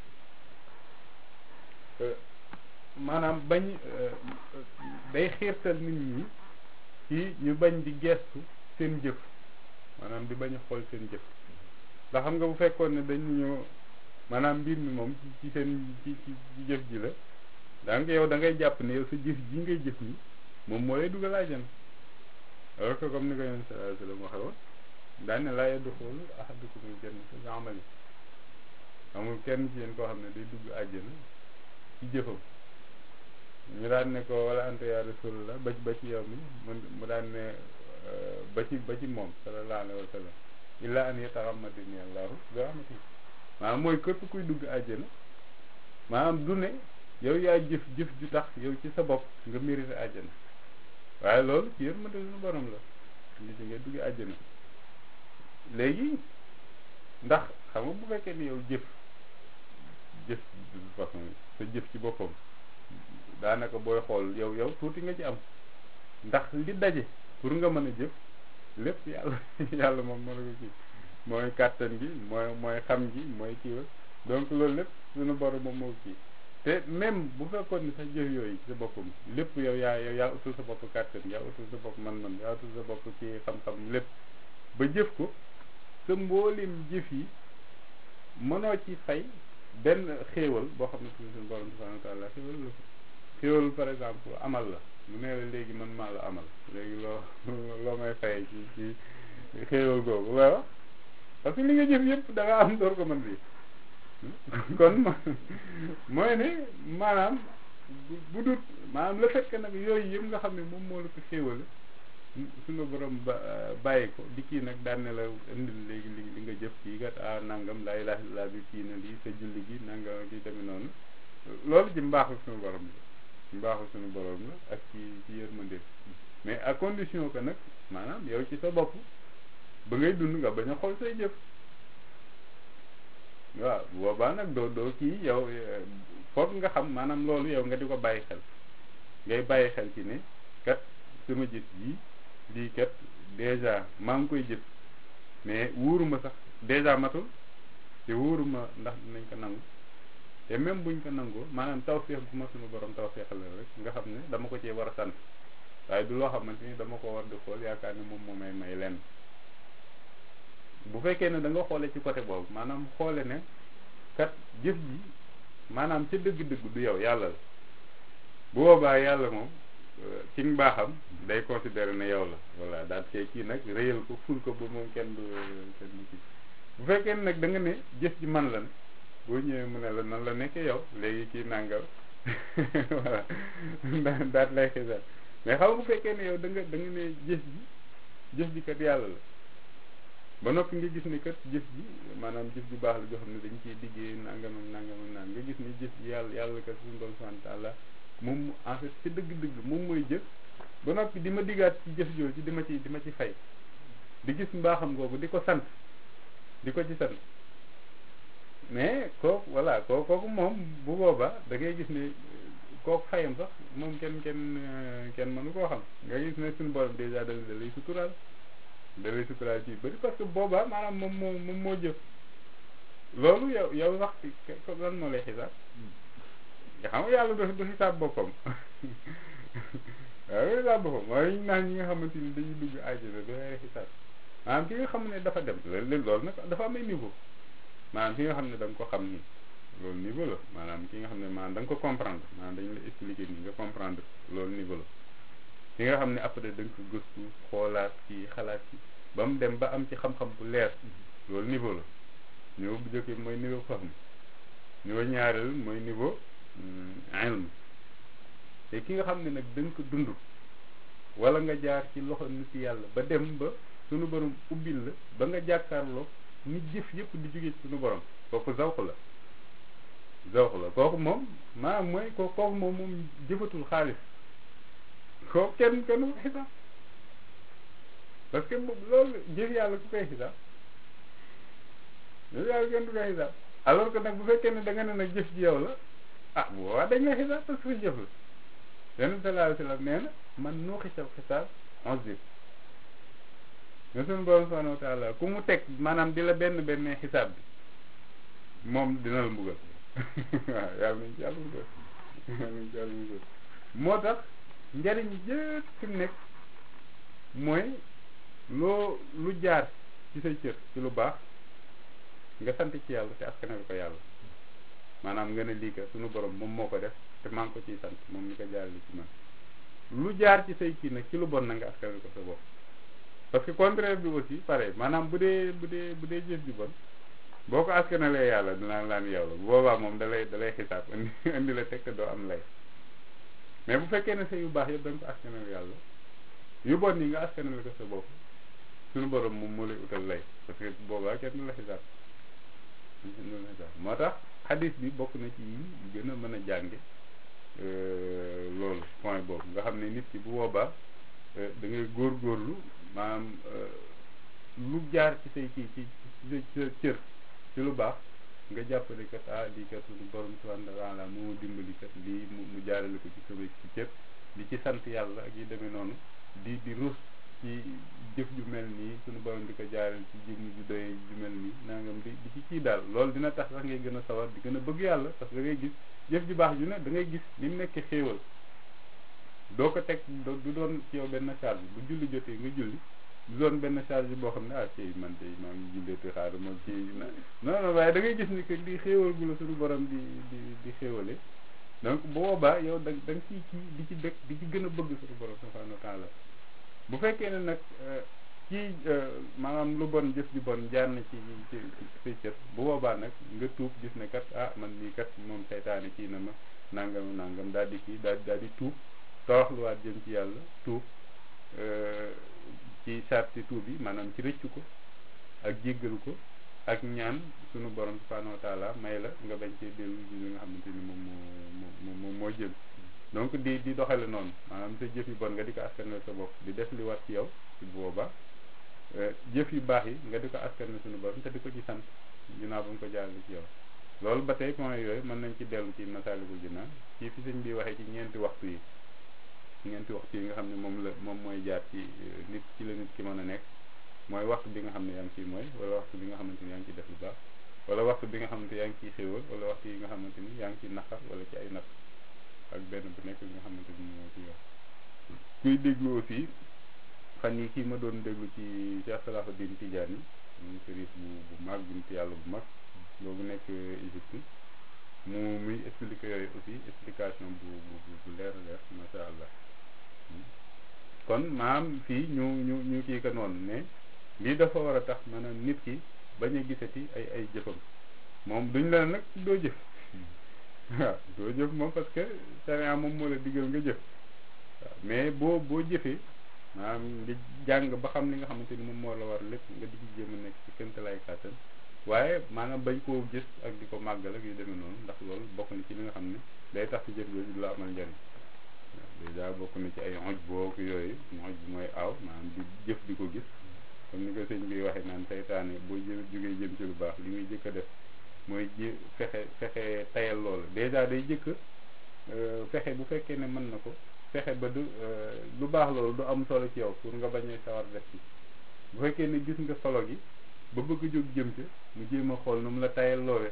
maanaam bañ day xiirtal nit ñi ci ñu bañ di gestu seen jëf maanaam di bañ a xool seen jëf ndax xam nga bu fekkoon ne dañu ñëw maanaam mbir mi moom ci ci seen ci ci jëf ji la donc yow da ngay jàpp ne yow sa jëf ji ngay jëf ni moom moo lay dugal àjjana alors que comme ni ko yonent sallallahu alayhi wasallam waxe woon daan ne laa yadxulu ahadukumul jannata bi amali amul kenn ci yéen koo xam ne day dugg àjjana ci jëfam ñu daan ne ko wala anta ya rasulullah ba ci ba ci yow mi mu daan ne ba ci ba ci moom sallallahu alayhi wa sallam illa an yataxammadani allahu bi rahmatihi maanaam mooy képp kuy dugg àjjana maanaam du ne yow yaa jëf jëf ju tax yow ci sa bopp nga mérite àjjana waaye loolu ci yërmande suñu borom la li ci ngay dugg àjjana léegi ndax xam nga bu fekkee ni yow jëf jëf de toute façon sa jëf ci boppam daanaka booy xool yow yow tuuti nga ci am ndax li daje pour nga mën a jëf lépp yàlla yàlla moom mën a ko kii mooy kàttan gi mooy mooy xam gi mooy kii donc loolu lépp suñu borom moom moo kii te même bu fekkoon ni sax jëf yooyu sa boppam lépp yow yaa yow yaa utul sa bopp kàttan yaa utul sa bopp man-man yaa utul sa bopp ci xam-xam lépp ba jëf ko sa mboolim jëf yi mënoo ci fay benn xéewal boo xam ne suñu borom subhanahu wa taala xéewal la ko xéewal par exemple amal la mu ne la léegi man maa la amal léegi loo loo may fayee ci ci xéewal googu waaw parce que li nga jëf yëpp da nga am door ko mën bi kon mooy ne maanaam bu dut maanaam le fait que nag yooyu yëpp nga xam ne moom moo la ko xéewale suñu borom ba bàyyi ko di kii nag daan ne la indil léegi li li nga jëf kii kat ah nangam laa ilaaha illallaah bi kii na lii sa julli gi nangam gi demee noonu loolu ci mbaaxu suñu borom la ci mbaaxu suñu borom la ak ci ci yërmande mais à condition que nag maanaam yow ci sa bopp ba ngay dund nga bañ a xool say jëf waaw boobaa nag doo doo kii yow foog nga xam maanaam loolu yow nga di ko bàyyi xel ngay bàyyi xel ci ne kat sama jëf ji lii kat dèjà maa ngi koy jëf mais wóoruma sax dèjà matul te wóoruma ndax dinañ ko nangu te même buñ ko nangoo maanaam tawféex bu ma suñu borom tawféexal rek nga xam ne dama ko cee war a sant waaye du loo xamante ni dama ko war di xool yaakaar ne moom moo may may lenn bu fekkee ne da nga xoole ci côté boobu maanaam xoole ne kat jëf ji maanaam ca dëgg-dëgg du yow yàlla la bu boobaa yàlla moom ci mbaaxam day considéré ne yow la voilà daal see kii nag réyal ko ful ko ba moom kenn du kenn du kii bu fekkee ne nag da nga ne jëf ji man la ne boo ñëwee mu ne la nan la nekkee yow léegi kii nàngal voilà daal daal lay xisaar mais xam bu fekkee ne yow da nga da nga ne jëf ji jëf ji kat yàlla la ba noppi nga gis ni kat jëf ji maanaam jëf ju baax la joo xam ne dañ ciy liggéey nangam ak nangam ak nangam nga gis ni jëf ji yàlla yàlla kat suñu doon sant Allah moom en fait ci dëgg-dëgg moom mooy jëf ba noppi di ma diggaat ci jëf jooju di ma ci di ma ci fay di gis mbaaxam googu di ko sant di ko ci sant mais kooku voilà koo kooku moom bu boobaa da ngay gis ne kooku fayam sax moom kenn kenn kenn mënu koo xam nga gis ne suñu borom dèjà da da lay suturaal da lay suturaal ci bëri parce que boobaa maanaam moom moo moom moo jëf loolu yow yow sax lan moo lay xisaab nga xam nga yàlla du du xisaab boppam waaw du xisaab boppam mooy ñu naan ñi nga xamante ni dañuy dugg àjjana du lay xisaab maanaam ki nga xam ne dafa dem loolu loolu nag dafa am ay niveau maanaam ki nga xam ne da nga ko xam ni loolu niveau la maanaam ki nga xam ne maanaam da nga ko comprendre maanaam dañu la expliquer nii nga comprendre loolu niveau la ki nga xam ne après da nga ko gëstu xoolaat ci xalaat ci ba mu dem ba am ci xam-xam bu leer loolu niveau la niveau bu jëkk mooy niveau fahm niveau ñaareel mooy niveau ilm te ki nga xam ne nag da nga ko dund wala nga jaar ci loxo nit yàlla ba dem ba sunu borom ubbil la ba nga jàkkaarloo nit jëf yëpp di jóge ci sunu borom kooku zawq la zawq la kooku moom maanaam mooy ko kooku moom moom jëfatul xaalis kooku kenn kenn ko xisaab parce que loolu jëf yàlla ku koy xisaab jëf yàlla kenn du koy xisaab alors que nag bu fekkee ne da nga ne nag jëf ji yow la ah bu boobaa dañ lay xisaab parce que jëf la yonent sallallahu alayhi wa sallam nee na man noo xisaab xisaab onze nga suñu borom subhanahu wa taala ku mu teg maanaam di la benn benn xisaab bi moom dina la mbugal waaw yàlla nañ ci yàlla mbugal yàlla nañ ci yàlla mbugal moo tax njariñ yëpp fi mu nekk mooy loo lu jaar ci say cër ci lu baax nga sant ci yàlla te askanal ko yàlla maanaam nga ne lii ka suñu borom moom moo ko def te maa ngi ko ciy sant moom mi ko jaarale ci man lu jaar ci say kii nag ci lu bon na nga askanal ko sa bopp parce que contraire bi aussi pareil maanaam bu dee bu dee bu dee jëf ju bon boo ko askanalee yàlla dinaa laan yow la bu boobaa moom da lay da lay xisaab indi indi la teg te doo am lay mais bu fekkee ne sa yu baax yëpp da nga ko askanal yàlla yu bon yi nga askanal ko sa bopp suñu borom moom moo lay utal lay parce que boobaa kenn du la xisaab moo tax xadis bi bokk na ci yi gën a mën a jànge loolu point boobu nga xam ne nit ki bu boobaa da ngay góorgóorlu maanaam lu jaar ci say kii ci ci sa cër ci lu baax nga jàppale kat ah lii kat suñu borom subhanahu wa taala moo dimbali kat lii mu mu jaarale ko ci sama ci cër di ci sant yàlla ak yi demee noonu di di rus ci jëf ju mel nii suñu borom di ko jaarale ci jëmm ju doy ju mel nii nangam di di ci kii daal loolu dina tax sax ngay gën a sawar di gën a bëgg yàlla parce que da ngay gis jëf ju baax ju ne da ngay gis ni mu nekk xéewal doo ko teg du doon ci yow benn charge bu julli jotee nga julli du doon benn charge boo xam ne ah ci man de maa ngi julleeti xaaru ma ci non non waaye da ngay gis ni que di xéewal gu la suñu borom di di di xéewale donc bu boobaa yow da da nga ciy kii di ci dëkk di ci gën a bëgg suñu borom subhanahu wa taala bu fekkee ne nag kii maanaam lu bon jëf ji bon jaar na ci ci say cër bu boobaa nag nga tuub gis ne kat ah man lii kat moom seytaane kii na ma nangam nangam daal di kii daal daal di tuub toroxluwaat jëm ci yàlla tuub ci sarti tuub yi maanaam ci rëccu ko ak jéggalu ko ak ñaan sunu borom subhanahu wa taala may la nga bañ cee dellu ci li nga xamante ni moom moo moo moo jëm donc di di doxale noonu maanaam sa jëf yu bon nga di ko askanal sa bopp di def li wat ci yow ci booba jëf yu baax yi nga di ko askanal sunu borom te di ko ci sant ginnaaw ba mu ko jaarale ci yow loolu ba tey point yooyu mën nañ ci dellu ci Masaalikul Jinaan ci fi sëñ bi waxee ci ñeenti waxtu yi ñeenti waxtu yi nga xam ne moom la moom mooy jaar ci nit ci la nit ki mën a nekk mooy waxtu bi nga xam ne yaa ngi ciy mooy wala waxtu bi nga xamante ni yaa ngi ciy def lu baax wala waxtu bi nga xamante yaa ngi ciy xéewal wala waxtu yi nga xamante ni yaa ngi ciy naqar wala ci ay natt ak benn bu nekk bi nga xamante ni moo ci yor kuy déglu aussi fan yi kii ma doon déglu ci Cheikh Salahuddin Tidiane mu sëriñ bu bu mag binti yàlla bu mag boobu nekk Égypte mu muy expliquer yooyu aussi explication bu bu bu leer a leer macha allah kon maam fii ñu ñu ñu kii ka noonu ne lii dafa war a tax maanaam nit ki bañ a gisati ay ay jëfam moom duñ la nag doo jëf waaw doo jëf moom parce que sharia moom moo la digal nga jëf waaw mais boo boo jëfee maanaam nga jàng ba xam li nga xamante ni moom moo la war lépp nga di ci jéem a nekk ci këntalaay kàttan waaye maanaam bañ koo gis ak di ko màggal ak yu demee noonu ndax loolu bokk na ci li nga xam ne day tax ci jëf jooju du la amal njariñ waaw dèjà bokk na ci ay xoj book yooyu xoj bi mooy aaw maanaam di jëf di ko gis comme ni ko sëñ bi waxee naan seytaane boo jë jógee jëm ci lu baax li muy jëkk a def mooy ji fexe fexe tayal loolu dèjà day jëkk fexe bu fekkee ne mën na ko fexe ba du lu baax loolu du am solo ci yow pour nga bañ a sawar def ci bu fekkee ne gis nga solo gi ba bëgg jóg jëm ca mu jéem a xool nu mu la tayal loole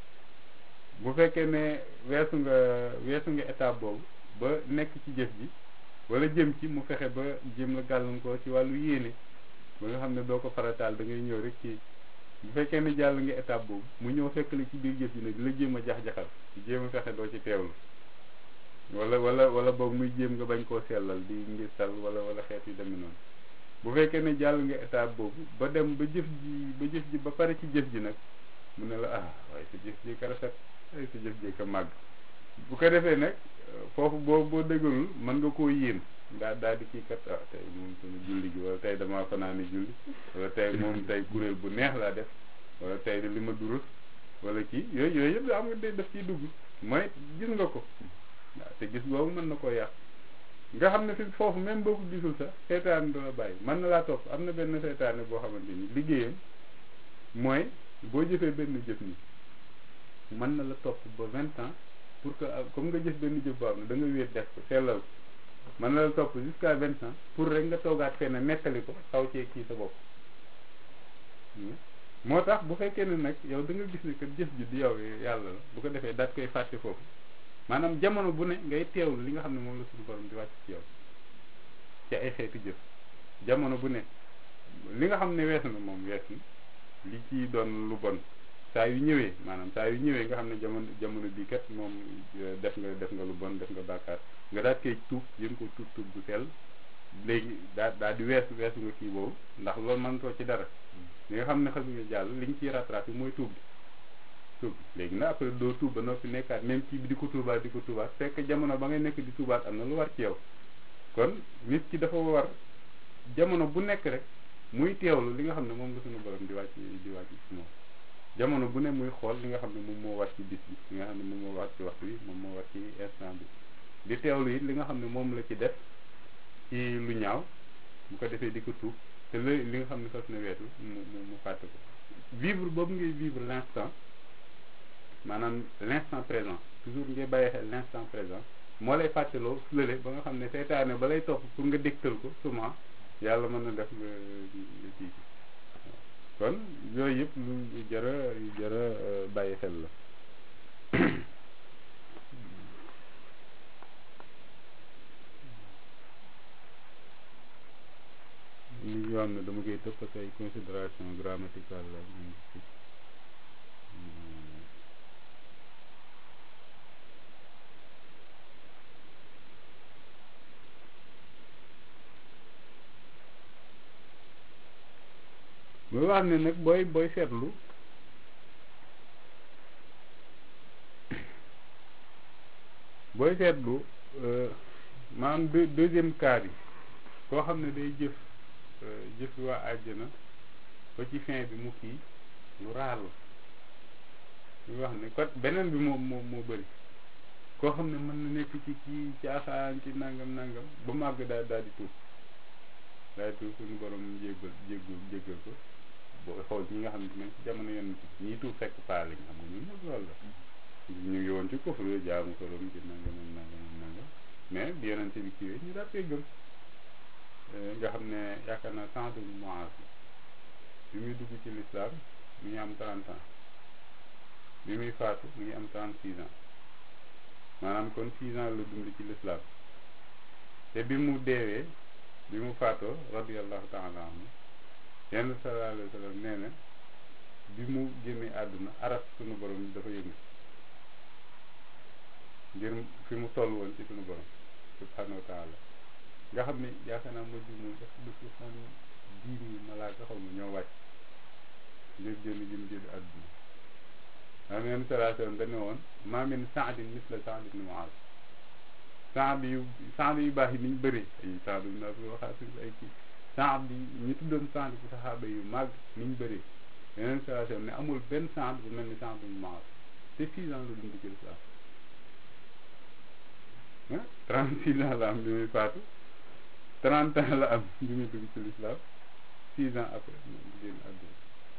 bu fekkee ne weesu nga weesu nga étape boobu ba nekk ci jëf ji wala jëm ci mu fexe ba jéem la gàllankoor ci wàllu yéene ba nga xam ne doo ko farataal da ngay ñëw rek ci bu fekkee ne jàll nga étape boobu mu ñëw fekk la ci biir jëf ji nag di la jéem a jax-jaxal di jéem a fexe doo ci teewlu wala wala wala boog muy jéem nga bañ koo sellal di ngir tal wala wala xeet yu demee noonu bu fekkee ne jàll nga étape boobu ba dem ba jëf ji ba jëf ji ba pare ci jëf ji nag mu ne la ah waaye sa jëf ji ka rafet waaye sa jëf ji ka màgg bu ko defee nag foofu boo boo dëggalul mën nga koo yéen daa daal di kii kat ah tey moom sama julli gi wala tey damaa fanaane julli wala tey moom tey kuréel bu neex laa def wala tey li ma durus wala kii yooyu yooyu yëpp da am nga day def ciy dugg mooy gis nga ko waaw te gis boobu mën na koo yàq nga xam ne fi foofu même boo ko gisul sax seytaane du la bàyyi mën na laa topp am na benn seytaane boo xamante ni liggéeyam mooy boo jëfee benn jëf ni mën na la topp ba vingt ans pour que comme nga jëf benn jëf boo xam ne da nga wéet def ko sellal ko mën na la topp jusqu'à vingt ans pour rek nga toogaat fenn nettali ko xaw cee kii sa bopp moo tax bu fekkee ne nag yow da nga gis ne que jëf ji di yow yàlla la bu ko defee daat koy fàtte foofu maanaam jamono bu ne ngay teewlu li nga xam ne moom la suñu borom di wàcc ci yow ci ay xeeti jëf jamono bu ne li nga xam ne weesu na moom weesu li ci doon lu bon saa yu ñëwee maanaam saa yu ñëwee nga xam ne jamono jamono bii kat moom def nga def nga lu bon def nga bàkkaar nga daat koy tuub yëm ko tuub tuub bu sell léegi daa daa di weesu weesu nga kii boobu ndax loolu mënatoo ci dara li nga xam ne xam nga jàll li ñu ciy rattrapé mooy tuub bi tuub léegi nag après doo tuub ba noppi nekkaat même kii bi di ko tuubaat di ko tuubaat fekk jamono ba ngay nekk di tuubaat am na lu war ci yow kon nit ki dafa war jamono bu nekk rek muy teewlu li nga xam ne moom la suñu borom di wàcc di wàcc ci moom jamono bu ne muy xool li nga xam ne moom moo war ci bis bi li nga xam ne moom moo war ci waxtu bi moom moo war ci instant bi di teewlu it li nga xam ne moom la ci def ci lu ñaaw bu ko defee di ko tuub te li li nga xam ne sos na weesu mu mu mu fàtte ko vivre boobu ngay vivre l'instant maanaam l'instant présent toujours ngay bàyyi xel l'instant présent moo lay fàttaloo lële ba nga xam ne seytaane ba lay topp pour nga dégtal ko souvent yàlla mën na def nga nga kii kon yooyu yëpp lu jara yu jara bàyyi xel la ñu yoo xam ne dama koy tëpp parce que ay considération grammaticale la muy wax ne nag booy booy seetlu booy seetlu maanaam deux deuxième cas bi koo xam ne day jëf jëf waa àjjana ba ci fin bi mu kii lu raar la muy wax ne kot beneen bi moom moo moo bëri koo xam ne mën na nekk ci kii caaxaan ci nangam nangam ba màgg daal daal di tuub daal di tuub suñu borom jéggal jéggal jéggal ko boo xool ñi nga xam ne ci jamono yenn ñii tuub fekk paa lañ xam nga ñun ñëpp loolu la ñu ngi woon ci kufru jaamu ko doon ci nangam ak nangam ak nangam mais bi yonente bi kiiwee ñu daal koy gëm nga xam ne yaakaar naa Saad ibn Muaz bi muy dugg ci l'islam mi ngi am 30 ans bi muy faatu mi ngi am 36 ans maanaam kon 6 ans la dund ci l'islam te bi mu deewee bi mu faatoo radiyallahu taala anhu yenn sallallahu alayhi wa sallam nee na bi mu génnee àdduna aras sunu borom dafa yëngu ngir fi mu toll woon ci sunu borom subhanahu wa taala nga xam ne yaakaar naa mujj mu def lu ci xam dix mille malaaka xaw ma ñoo wàcc ngir génn jëm génn àdduna maanaam yenn sallallahu alayhi wa sallam dañu woon maa min saadin misla saad ibn muaz saad yu saad yu baax yi niñ bëree ay saad ibn abi waqaas ay kii saad yi ñu tuddoon saad ci saxaaba yu màgg niñ bëree yeneen sallallahu alayhi wa sallam ne amul benn saad bu mel ni saad ibn muaz te six ans la dund ci lislaam ah trente six ans la am bi muy faatu trente ans la am bi muy dugg ci lislaam six ans après mu génn àdduna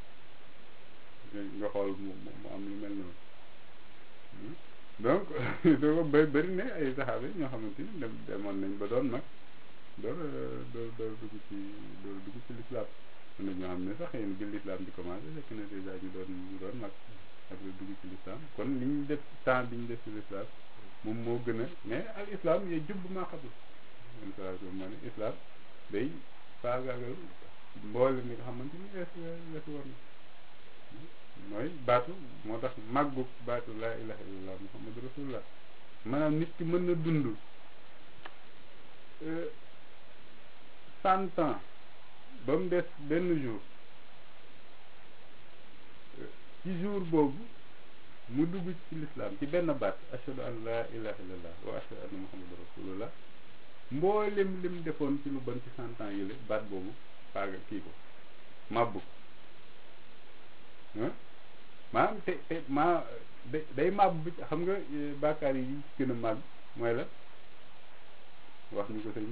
nga xool mu mu am lu mel noonu donc doo ko bëri bëri ne ay saxaaba ñoo xamante ni dem demoon nañ ba doon mag door door door dugg ci door dugg ci lislaam am na ñoo xam ne sax yéen bi lislaam di commencé fekk na dèjà ñu doon ñu doon mag après dugg ci lislaam kon li ñu def temps bi ñu def ci lislaam moom moo gën a mais al islam yee jubb maa xabul len sation moo ne islam day faagaagal mboole mi nga xamante ni wees wees war na mooy baatu moo tax màggug baatu laa ilaha illallah muhammadu rasulullah maanaam nit ki mën na dund cent ans ba mu des benn jour ci jour boobu mu dugg ci lislaam ci benn baat ashhadu an laa ilaha illallah wa ashhadu anna muhammadu rasulullah mboolem lim defoon ci lu bon ci cent ans yële baat boobu faaga kii ko màbbu maanaam te te maa day màbb bi xam nga bàkkaar yi ci gën a màgg mooy la wax ñu ko sëñ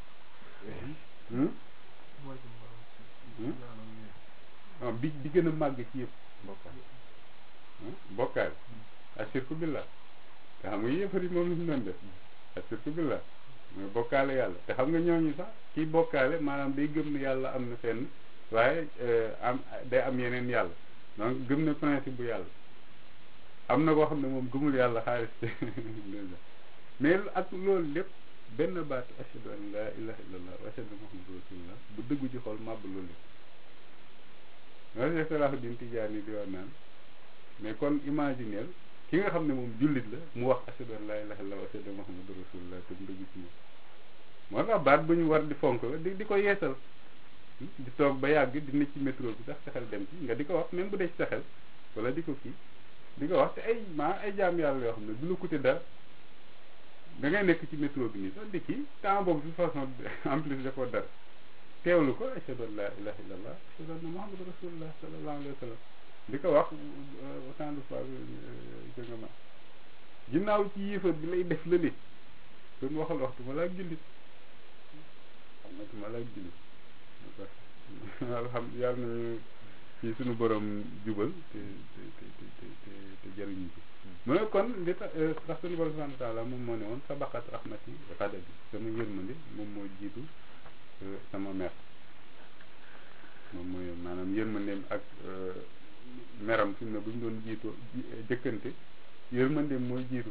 bi bi gën a màgg ci yëpp bokkaal bokkaal ashirku billah te xam nga yëfari moom la ñu doon def ashirku billah mooy bokkaale yàlla te xam nga ñooñu sax kii bokkaale maanaam day gëm ne yàlla am na fenn waaye am day am yeneen yàlla donc gëm na principe bu yàlla am na koo xam ne moom gëmul yàlla xaalis mais ak loolu lépp benn baatu ashhadu an laa ilaha illallah wa ashhadu muhammadu rasulullah bu dëggu ci xol màbb loolu lépp loolu Cheikh Salahuddin Tijaani di wax naan mais kon imagineel ki nga xam ne moom jullit la mu wax ashhadu an laa ilaha illallah wa ashhadu muhammadu rasulullah te mu dëggu ci moom moo tax baat bu ñu war di fonk la di di ko yeesal di toog ba yàgg di ne ci métro bi sax sa xel dem ci nga di ko wax même bu dee ci sa xel wala di ko kii di ko wax te ay maa ay jaam yàlla yoo xam ne du la coûter dara da ngay nekk ci métro bi nii sax di kii temps boobu de façon en plus defoo dara teewlu ko ashhadu an laa ilaha illallah ashhadu anna muhammadu rasulullah sallallahu alayhi wa sallam di ko wax autant de fois nga ma ginnaaw ci yéefar bi lay def lële kon waxal waxtu ma laa jullit xam nga tu ma laa jullit alhamdulilah yàlla nañu ci suñu borom jubal te te te te te te jëriñu ci mu ne kon li tax ndax suñu borom subhanahu wa taala moom moo ne woon sabaqat rahmati xadabi sama yërmande moom moo jiitu sama mer moom mooy maanaam yërmandeem ak meram fi mu ne bu ñu doon jiitoo jëkkante yërmandeem mooy jiitu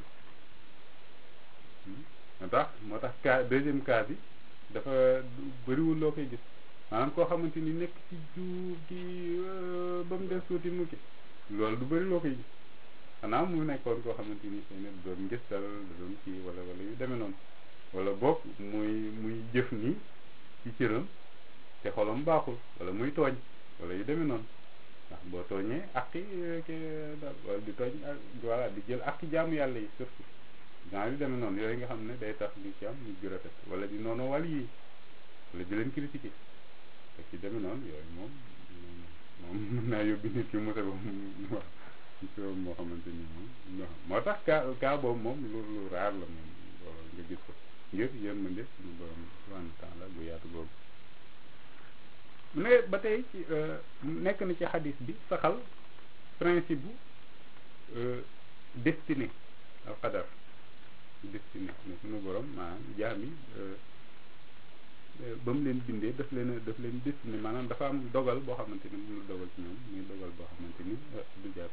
moo tax moo tax cas deuxième cas bi dafa bëriwul loo koy gis maanaam koo xamante ni nekk ci juub gi ba mu des tuuti mu ki loolu du bëri loo koy gis xanaa mu nekkoon koo xamante ni xëy na doon ngistal da doon kii wala wala yu demee noonu wala boog muy muy jëf nii ci cëram te xolam baaxul wala muy tooñ wala yu demee noonu ndax boo tooñee aqi ke wala di tooñ voilà di jël aqi jaamu yàlla yi surtout genre yu demee noonu yooyu nga xam ne day tax di ci am ñu rafet wala di noonu wàll yi wala di leen critiquer te ci demee noonu yooyu moom moom mën naa yóbbi nit ki mose ba waaw ci moo xamante ni moom moo tax cas cas boobu moom lu lu raar la moom nga gis ko ngir yërmande suñu borom subhanahu wa taala bu yaatu boobu mu ne ba tey ci nekk na ci xadis bi saxal principe bu destiné al qadar destiné ne suñu borom maanaam jaam yi ba mu leen bindee daf leen daf leen destiné maanaam dafa am dogal boo xamante ni mu la dogal ci ñoom muy dogal boo xamante ni du jaar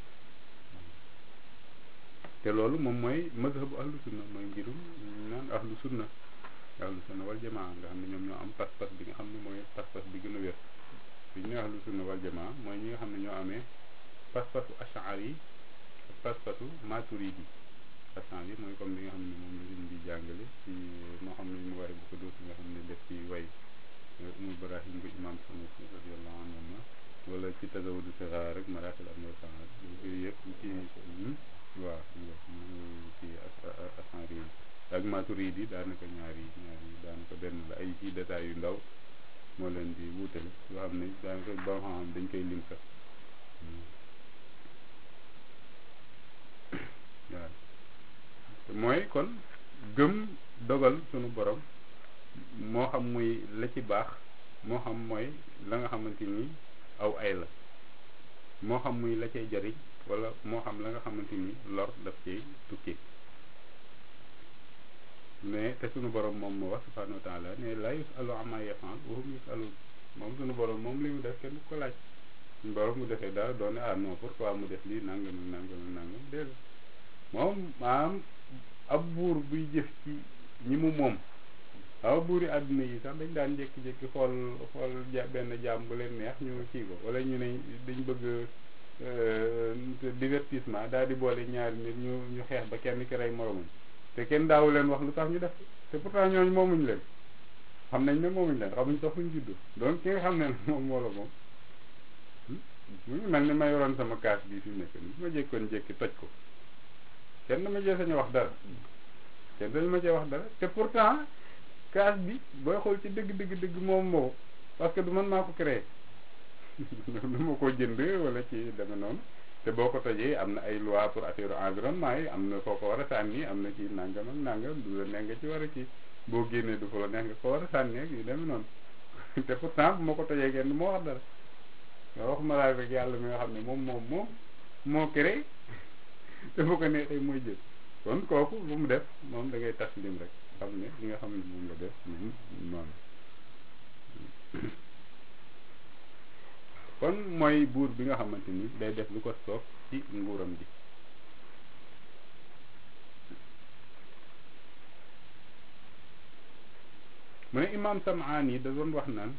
te loolu moom mooy mazhabu ahlu sunna mooy mbirum naan ahlu sunna ahlu sunna wal jamaa nga xam ne ñoom ñoo am pas-pas bi nga xam ne mooy pas-pas bi gën a wér su ñu ne ahlu sunna wal jamaa mooy ñi nga xam ne ñoo amee pas-pasu ash'ari yi ak pas-pasu maturidi ash'ari yi mooy comme li nga xam ne moom la ñu di jàngale ci moo xam ne mu waree bu ko dootu nga xam ne def ci way umul ibrahim bu imam Sanusi radiyallahu anhu wala ci tazawudu sixaar rek maraaxil am na saar yooyu yëpp ci waaw ci ash'ari yi ak maturidi yi daanaka ñaari ñaari daanaka benn la ay ci détails yu ndaw moo leen di wuutale yoo xam ne daanaka ba xam dañ koy lim sax waaw mooy kon gëm dogal sunu borom moo xam muy la ci baax moo xam mooy la nga xamante ni aw ay la moo xam muy la cay jariñ wala moo xam la nga xamante ni lor daf cay tukki mais te sunu borom moom moo wax subhanahu wa taala ne la yusalu amma yafal wa hum yusalun moom sunu borom moom li mu def kenn du ko laaj suñu borom mu defee dara doone ah non pourquoi mu def lii nangam nangam nangam déedéet moom maanaam ab buur buy jëf ci ñi mu moom waaw buuri àdduna yi sax dañ daan jékki-jékki xool xool ja benn jaam bu leen neex ñu kii ko wala ñu ne dañ bëgg divertissement daal di boole ñaari nit ñu ñu xeex ba kenn ki rey moromam te kenn daawu leen wax lu tax ñu def te pourtant ñooñu moomuñ leen xam nañ ne moomuñ leen xamuñ sax fuñ juddoo donc ki nga xam ne moom moo la moom mu ngi mel ni ma yoroon sama kaas bii fi mu nekk nii bu ma jékkoon jékki toj ko kenn dama jee sañu wax dara kenn dañu ma cee wax dara te pourtant kaas bi booy xool ci dëgg dëgg dëgg moom moo parce que du man maa ko créé du ma ko jënd wala ci deme noonu te boo ko tojee am na ay loi pour affaire environnement yi am na foo ko war a sànni am na ci nangam ak nangam du la neex nga ci war a ci boo génnee du fa la neex nga ko war a sànni ak yu demee noonu te pourtant bu ma ko tojee kenn moo wax dara nga waxuma laa rek yàlla mi nga xam ne moom moom moom moo créé te bu ko neexee mooy jël kon kooku lu mu def moom da ngay taslim rek xam ne li nga xam ne moom la def moom noonu kon mooy buur bi nga xamante ni day def lu ko soob ci nguuram gi mu ne imam Samaan yi da doon wax naan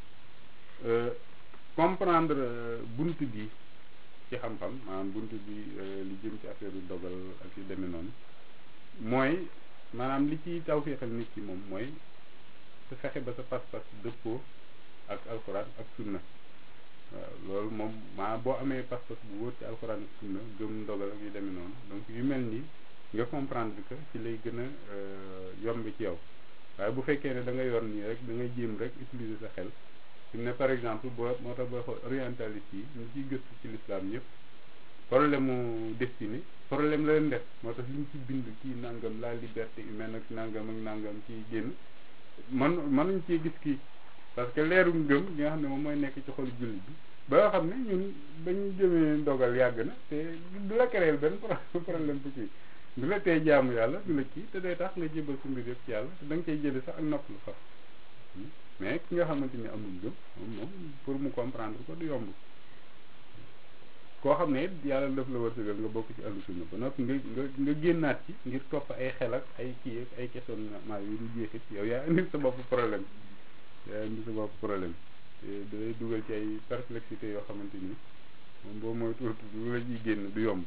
comprendre bunt bi ci xam-xam maanaam bunt bi li jëm ci affaire yu dogal ak yu demee noonu mooy maanaam li ci tawféexal nit ki moom mooy su fexe ba sa pas-pas dëppoo ak alxuraan ak sunna waaw loolu moom maa boo amee pas-pas bu wóor ci alxuraan ak sunna gëm ndogal ak yu demee noonu donc yu mel nii nga comprendre que ci lay gën a yomb ci yow waaye bu fekkee ne da nga yor nii rek da ngay jéem rek utiliser sa xel fi ne par exemple boo moo tax booy xool orientaliste yi ñu ciy gëstu ci l'islam yëpp problème mu destiné problème la leen def moo tax li ñu ci bind kii nangam la liberté humaine ak nangam ak nangam kii génn man mënuñ cee gis kii parce que leeru ngëm gi nga xam ne moom mooy nekk ci xolu jullit bi ba nga xam ne ñun bañ jëmee ndogal yàgg na te du la créer benn problème bu kii du la tee jaamu yàlla du la kii te day tax nga jébal sa mbir yëpp ci yàlla te da nga cay jële sax ak nopp lu faf mais ki nga xamante ni amul ngëm moom moom pour mu comprendre ko du yomb koo xam ne yàlla daf la wërsëgal nga bokk ci ahlu sunna ba noppi nga nga nga génnaat ci ngir topp ay xel ak ay kii ak ay questionnement yu du jeexit yow yaa indi sa bopp problème yaa indi sa bopp problème te da lay dugal ci ay perplexité yoo xamante ni moom boo mooy tuuti lu la ciy génn du yomb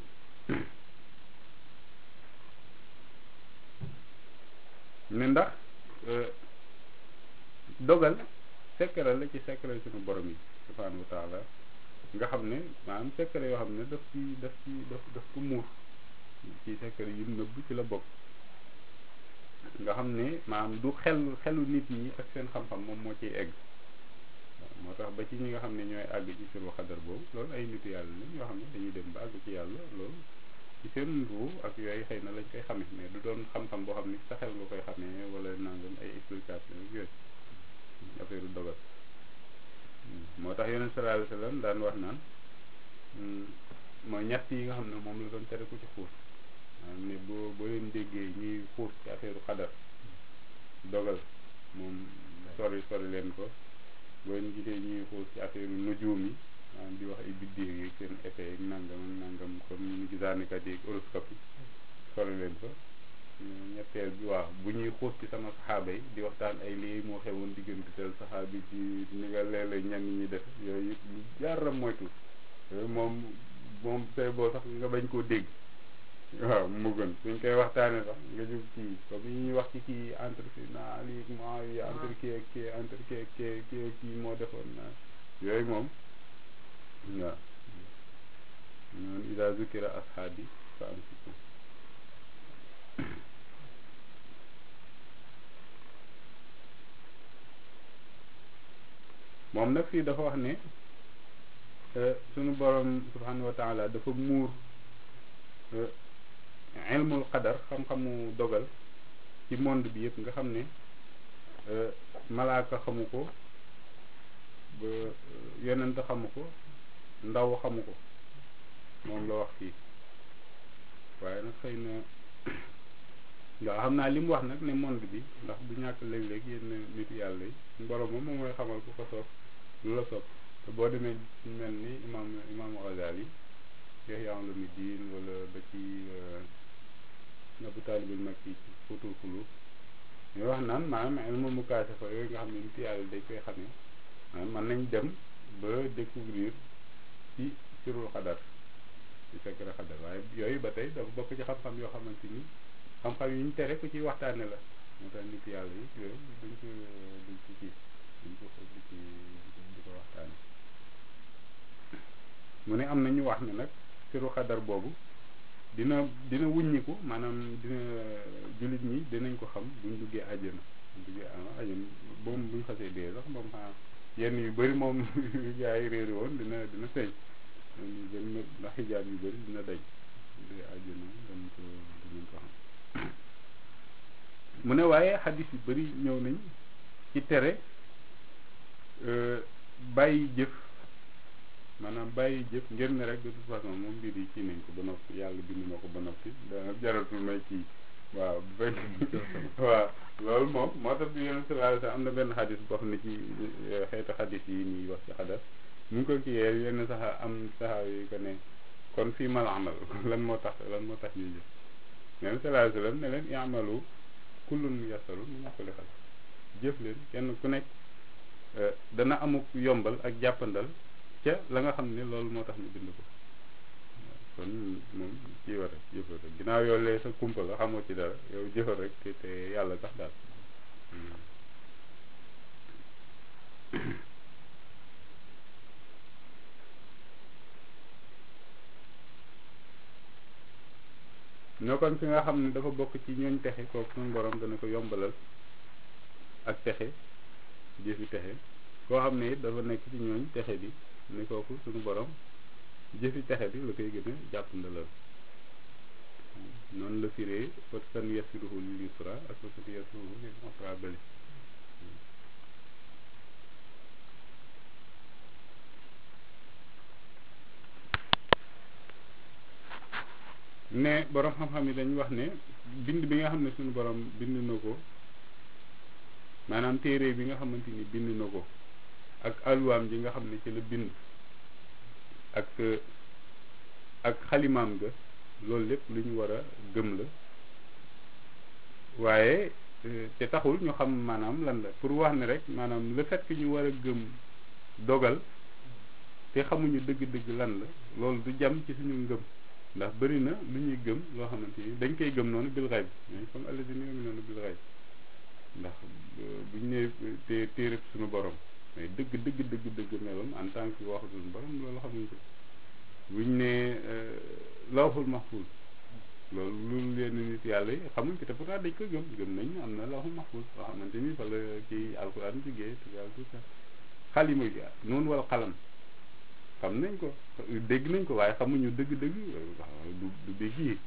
ne ndax dogal secret la ci secret suñu borom yi subhanahu wa taala nga xam ne maanaam secret yoo xam ne daf ci daf ci daf daf ko muur ci secret yu nëbb ci la bokk nga xam ne maanaam du xel xelu nit ñi ak seen xam-xam moom moo ciy egg moo tax ba ci ñi nga xam ne ñooy àgg ci suru xadar boobu loolu ay nitu yàlla lañ yoo xam ne dañuy dem ba àgg ci yàlla loolu ci seen ruu ak yooyu xëy na lañ koy xamee mais du doon xam-xam boo xam ni sa xel nga koy xamee wala nangam ay explication ak yooyu affaire dogal moo tax yonent sallallahu alayhi wasallam daan wax naan mooy ñett yi nga xam ne moom la doon tere ku ci xuus maanaam ne boo boo leen déggee ñuy xuus ci affaire xadar dogal moom sori sori leen ko boo leen gisee ñuy xuus ci affaire nujuum yi maanaam di wax ay biddiw yi seen effet yi nangam ak nangam comme ñu gisaanikat yi horoscope yi sori leen ko ñetteel bi waaw bu ñuy xuus ci sama saxaaba yi di waxtaan ay lii moo xewoon diggante tel saxaabi ci ni nga léeg-léeg ñenn ñi def yooyu yëpp lu jaara moytu yooyu moom moom tey boo sax nga bañ koo dégg waaw mu gën suñ koy waxtaanee sax nga jóg kii comme yi ñuy wax ci kii entre si naa lii moo yi entre kii ak kii entre kii ak kii kii kii moo defoon na yooyu moom waaw ñoon ida zukira ashaabi fa amsiku moom nag fii dafa wax ne sunu borom subhanahu wa taala dafa muur ilmul qadar xam-xamu dogal ci monde bi yëpp nga xam ne malaaka xamu ko ba yonent xamu ko ndaw xamu ko moom la wax fii waaye nag xëy na waaw xam naa li mu wax nag ne monde bi ndax du ñàkk léeg-léeg yenn nit yàlla yi borom moom moom mooy xamal ku ko soob lu la soob te boo demee mel ni imam imam Ghazali Ihya Ulumuddin wala ba ci Abu Talib al-Makki ci Futul Xulub ñooy wax naan maanaam ilmu mukaashafa yooyu nga xam ne nit yàlla dañ koy xamee maanaam mën nañ dem ba découvrir ci sirul xadar ci secret xadar waaye yooyu ba tey dafa bokk ci xam-xam yoo xamante ni xam-xam yi ñu tere ku ci waxtaane la moo tax nit yàlla yi yooyu duñ ko duñ ko kii duñ ko di ci di ko waxtaane mu ne am na ñu wax ne nag siru xadar boobu dina dina wuññiku maanaam dina jullit ñi dinañ ko xam buñ duggee àjjana buñ duggee àjjana boobu buñ xasee dee sax moom xanaa yenn yu bëri moom gaa yi réeri woon dina dina feeñ ñu bëri na ndax xijaab yu bëri dina daj duggee àjjana dañ ko dinañ ko xam mu ne waaye xadis yu bëri ñëw nañ ci tere bàyyi jëf maanaam bàyyi jëf ngir ne rek de toute façon moom mbir yi kii nañ ko ba noppi yàlla bind na ko ba noppi dana jaratul may kii waaw bu fekk waaw loolu moom moo tax bi yonent sallallahu alayhi wasallam am na benn xadis boo xam ne ci xeetu xadis yi ñuy wax ci xadar mu ngi ko kiyee yenn sax am saxaa yi ko ne kon fii mal amal lan moo tax lan moo tax ñuy jëf yonent sallallahu alayhi wasallam ne leen i'malu kullun muyassaru mimma xuliqa jëf leen kenn ku nekk dana amuk yombal ak jàppandal ca la nga xam ne loolu moo tax ñu bind ko kon moom kii war rek jëfal rek ginnaaw yow lee sa kumpa la xamoo ci dara yow jëfal rek te te yàlla tax daal ñoo kon fi nga xam ne dafa bokk ci ñooñ texe kooku suñu borom dana ko yombalal ak texe jëfi texe koo xam ne it dafa nekk ci ñooñ texe bi ni kooku suñu borom jëfi texe bi la koy gën a jàpp ndalal noonu la firee fa san yassiruhu lil yusra ak fa san yassiruhu lil usra bële ne borom xam-xam yi dañu wax ne bind bi nga xam ne suñu borom bind na ko maanaam téere bi nga xamante ni bind na ko ak alwaam ji nga xam ne ci la bind ak ak xalimaam ga loolu lépp lu ñu war a gëm la waaye te taxul ñu xam maanaam lan la pour wax ne rek maanaam le fait que ñu war a gëm dogal te xamuñu dëgg-dëgg lan la loolu du jam ci suñu ngëm ndax bëri na lu ñuy gëm loo xamante ni dañ koy gëm noonu bil xayb mais comme alladina yu'minuna bil xayb ndax buñ ne te téereb suñu borom mais dëgg dëgg dëgg dëgg meloom en tant que waxu suñu borom loolu xamuñ ko buñ ne lawhul mahfuz loolu lu leen nit yàlla yi xamuñ ko te pourtant dañ ko gëm gëm nañ am na lawhul mahfuz loo xamante ni fa la ci alquran jógee tout ça tout ça xalima gi noonu wala xalam xam nañ ko dégg nañ ko waaye xamuñu dëgg-dëgg du du dégg yi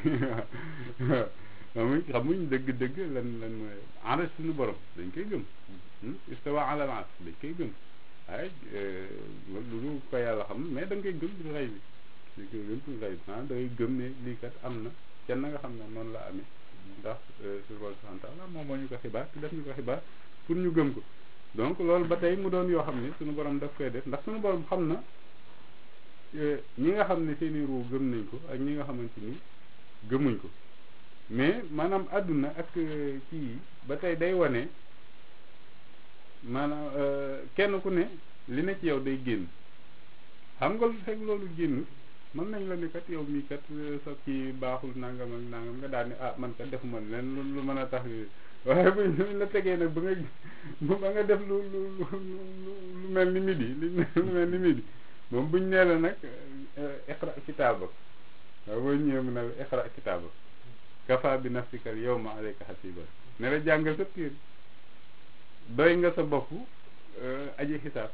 xamuñ xamuñ dëgg-dëgg lan lan mooy enrag suñu borom dañ koy gëm istawa ala al arsh dañ koy gëm waaye lu ko yàlla xam mais da nga koy gëm ci xëy bi dañ koy gëm ci xëy bi maanaam da ngay gëm ne lii kat am na kenn nga xam ne noonu la amee ndax suñu borom subhanahu wa taala moom moo ñu ko xibaar te def ñu ko xibaar pour ñu gëm ko donc loolu ba tey mu doon yoo xam ne suñu borom daf koy def ndax suñu borom xam na ñi nga xam ne seeni ruu gëm nañ ko ak ñi nga xamante ni gëmuñ ko mais maanaam àdduna ak kii yi ba tey day wane maanaam kenn ku ne li ne ci yow day génn xam nga lu fekk loolu génn mën nañ la ni kat yow mii kat sa kii baaxul nangam ak nangam nga daal ni ah man kat defuma leen lu lu mën a tax waaye bu ñu la tegee nag ba nga ba nga def lu lu lu lu mel ni midi lu mel ni midi moom buñ nee la nag iqra kitaaba waaw boo ñëwee mu ne la iqra kitaaba kafa bi nafsika yawma alayka hasiba ne la jàngal sa piir doy nga sa bopp aji xisaab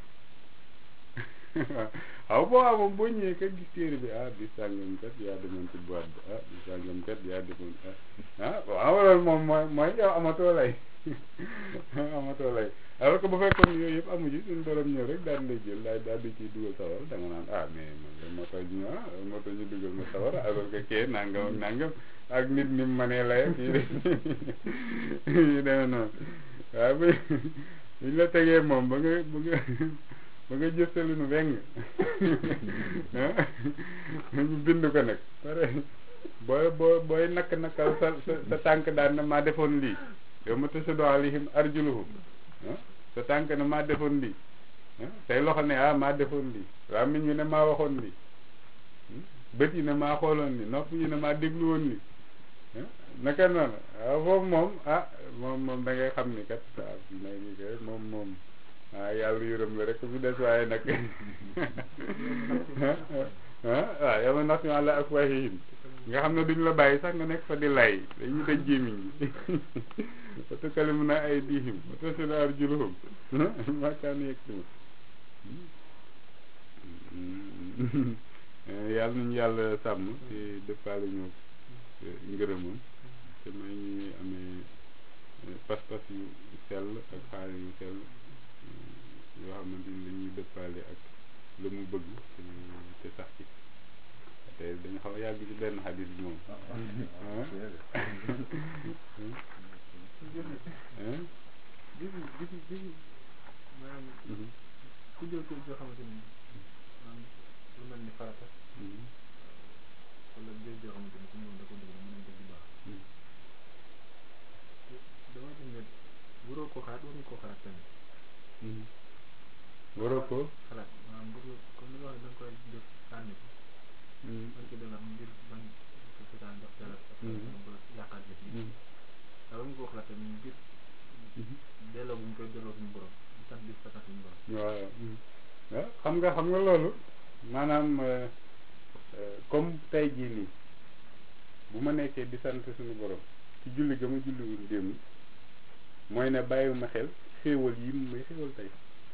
waaw boo moom boo ñëwee kat gis téere bi ah bi sàngam kat yaa demoon ci boîte bi ah bi sàngam kat yaa demoon ah waaw loolu moom mooy mooy yow amatoo lay amatoo lay alors que bu fekkoon yooyu yëpp amu ci suñu borom ñëw rek daal di lay jël daal daal di ciy dugal sawar da nga naan ah mais man de moo tax ñu ah moo tax ñu dugal ma sawar alors que kee nangam ak nangam ak nit ni mu mënee lay kii de yu demee noonu waaw bu ñu la tegee moom ba nga ba nga ba nga jëstalu nu weng ñu bind ko nag pare booy boo booy nakk nakkal sa sa sa tànk daan na maa defoon lii yow ma tashhadu alayhim arjuluhum sa tànk ne maa defoon lii say loxo ne ah maa defoon lii làmmiñ ñu ne maa waxoon lii bët yi ne maa xooloon lii nopp yi ne maa déglu woon lii naka noonu waaw foofu moom ah moom moom da ngay xam ni kat ah may ni kay moom moom ah yàlla yërëm la rek bu des waaye nag ah waaw yow nax ñu àlla ak wahihim nga xam ne duñ la bàyyi sax nga nekk fa di lay dañuy daj jéemiñ gi wa tukallimuna aydihim wa tashhadu arjuluhum ma kaanu yaksibun yàlla nañu yàlla sàmm te dëppaale ñu ngërëmam te may ñuy amee pas-pas yu sell ak xaal yu sell yoo xamante ni dañuy dëppaale ak la mu bëgg te sax ci te dañu xaw a yàgg ci benn xadis bi moom bi bi bi bi maanaam ku jël ko joo xamante ni maanaam lu mel ni farata wala jël joo xamante ni ku moom da ko dugg mën a dégg baax dama gis ne waroo ko xaat waruñu koo xalaat tamit waroo ko xalaat maanaam bu comme li nga wax da nga koy def sànni ko man ci dala ngir bañ ko seetaan def dara ba yàqaat jëf yi waaye waruñu koo xalaat tamit ngir delloo bu ñu koy delloo suñu borom di sant di sant suñu borom waaw waaw xam nga xam nga loolu maanaam comme tey jii nii bu ma nekkee di sant suñu borom ci julli ga ma julliwul démb mooy ne bàyyiwuma xel xéewal yi mu may xéewal tey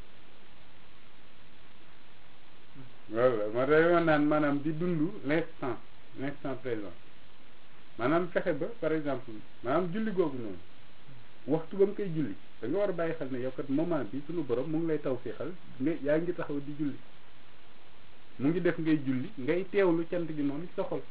loolu la ma day ma naan maanaam di dund l'instant l'instant présent maanaam fexe ba par exemple maanaam julli googu noonu waxtu ba nga koy julli da nga war a bàyyi xel ne yow kat moment bi suñu borom mu ngi lay taw fii xel nga yaa ngi taxaw di julli mu ngi def ngay julli ngay teewlu cant gi noonu ci sa xol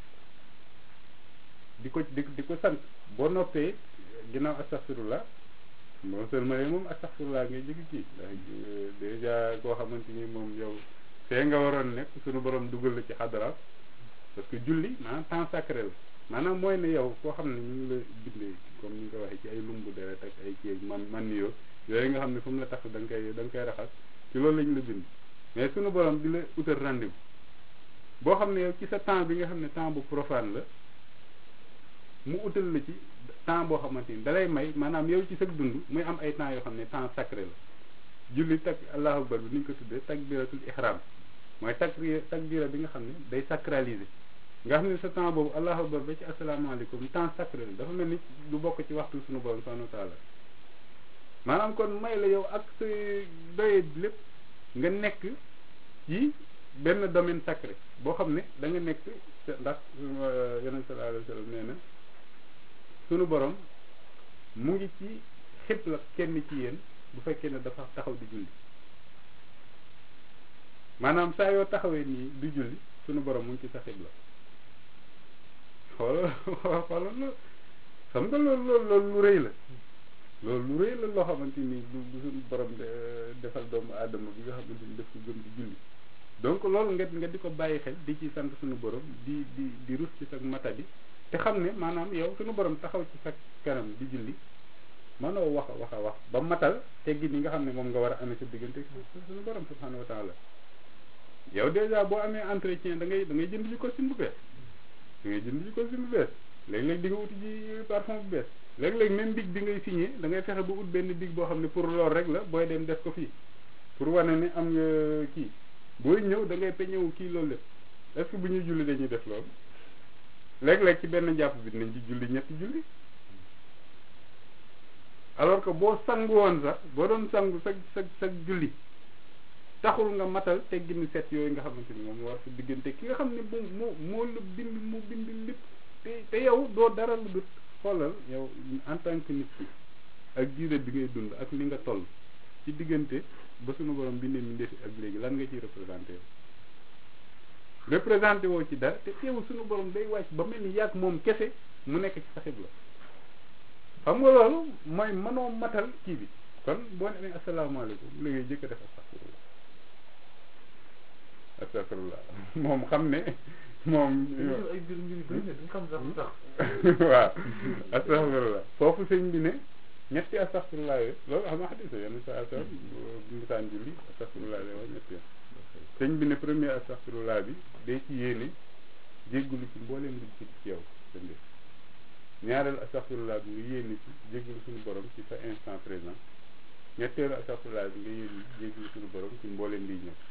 di ko di di ko sant boo noppee ginnaaw astaghfirullah moo seulement moom astaghfirullah ngay jëkk kii ndax déjà koo xamante ni moom yow fee nga waroon nekk suñu borom dugal la ci xadara parce que julli maanaam temps sacré la maanaam mooy ne yow koo xam ne ñu ngi la bindee comme ni nga ko waxee ci ay lumbu deret ak ay kii man man yoo yooyu nga xam ne fu mu la tax da nga koy da nga koy raxas ci loolu lañ la bind mais suñu borom di la utal rendez-vous boo xam ne yow ci sa temps bi nga xam ne temps bu profane la mu utal la ci temps boo xamante ni dalay may maanaam yow ci sa dund muy am ay temps yoo xam ne temps sacré la julli tak allahu akbar bi ni ñu ko tuddee takbiratul ihram mooy takbira takbira bi nga xam ne day sacraliser nga xam ne sa temps boobu allahu akbar ba ci asalaamaaleykum temps sacré la dafa mel ni du bokk ci waxtu suñu borom subhanahu wa taala maanaam kon may la yow ak sa doye lépp nga nekk ci benn domaine sacré boo xam ne da nga nekk ndax yonent sallallahu alayhi wa sallam nee na sunu borom mu ngi ci xibla kenn ci yéen bu fekkee ne dafa taxaw di julli maanaam saa yoo taxawee nii di julli sunu borom mu ngi ci sa xibla xoolal xoolal loolu xam nga loolu loolu loolu lu rëy la loolu lu rëy la loo xamante ni lu lu suñu borom defal doomu aadama bi nga xamante ni daf ko gëm di julli donc loolu nga nga di ko bàyyi xel di ci sant suñu borom di di di rus ci sa matadi te xam ne maanaam yow suñu borom taxaw ci sa kanam di julli mënoo wax a wax a wax ba matal teggi ni nga xam ne moom nga war a amee sa diggante suñu borom subhanahu wa taala yow dèjà boo amee entretien da ngay da ngay jënd ji costume bu bees da ngay jënd ji costume bu bees léeg-léeg di nga wuti ji parfum bu bees léeg-léeg même big bi ngay signé da ngay fexe ba ut benn big boo xam ne pour lool rek la booy dem def ko fii pour wane ne am nga kii booy ñëw da ngay peñewu kii loolu lépp est-ce que bu ñuy julli dañuy def loolu léeg-léeg ci benn jàpp bi dinañ ci julli ñetti julli alors que boo sangu woon sax boo doon sangu sa sa sa julli taxul nga matal tegginu set yooyu nga xamante ni moom war sa diggante ki nga xam ne moom moo moo la bind moo bind lépp te te yow doo dara lu dut xoolal yow en tant que nit ki ak diire bi ngay dund ak li nga toll ci diggante ba sunu borom bindee mi ndefi ak léegi lan nga ciy représenté yow représenté woo ci dara te teewul sunu borom day wàcc ba mel ni yàgg moom kese mu nekk ci sa xibla xam nga loolu mooy mënoo matal kii bi kon boo nee asalaamaaleykum li ngay jëkk a def astaghfirullah astaghfirullah moom xam ne moom ay mbir mbir bëri na duñ xam sax lu tax waaw astaghfirullah foofu sëñ bi ne ñetti astaghfirullah yooyu loolu xam nga xadisa yenn saa sa bu musaan julli astaghfirullah lay wax ñetti yoon sëñ bi ne premier astaghfirullah bi day ci yéene jéggulu ci mbooleem lu ci ci yow sa mbir ñaareel astaghfirullah bi nga yéene ci jéggulu suñu borom ci sa instant présent ñetteelu astaghfirullah bi nga yéene jéggulu suñu borom ci mbooleem liy ñëw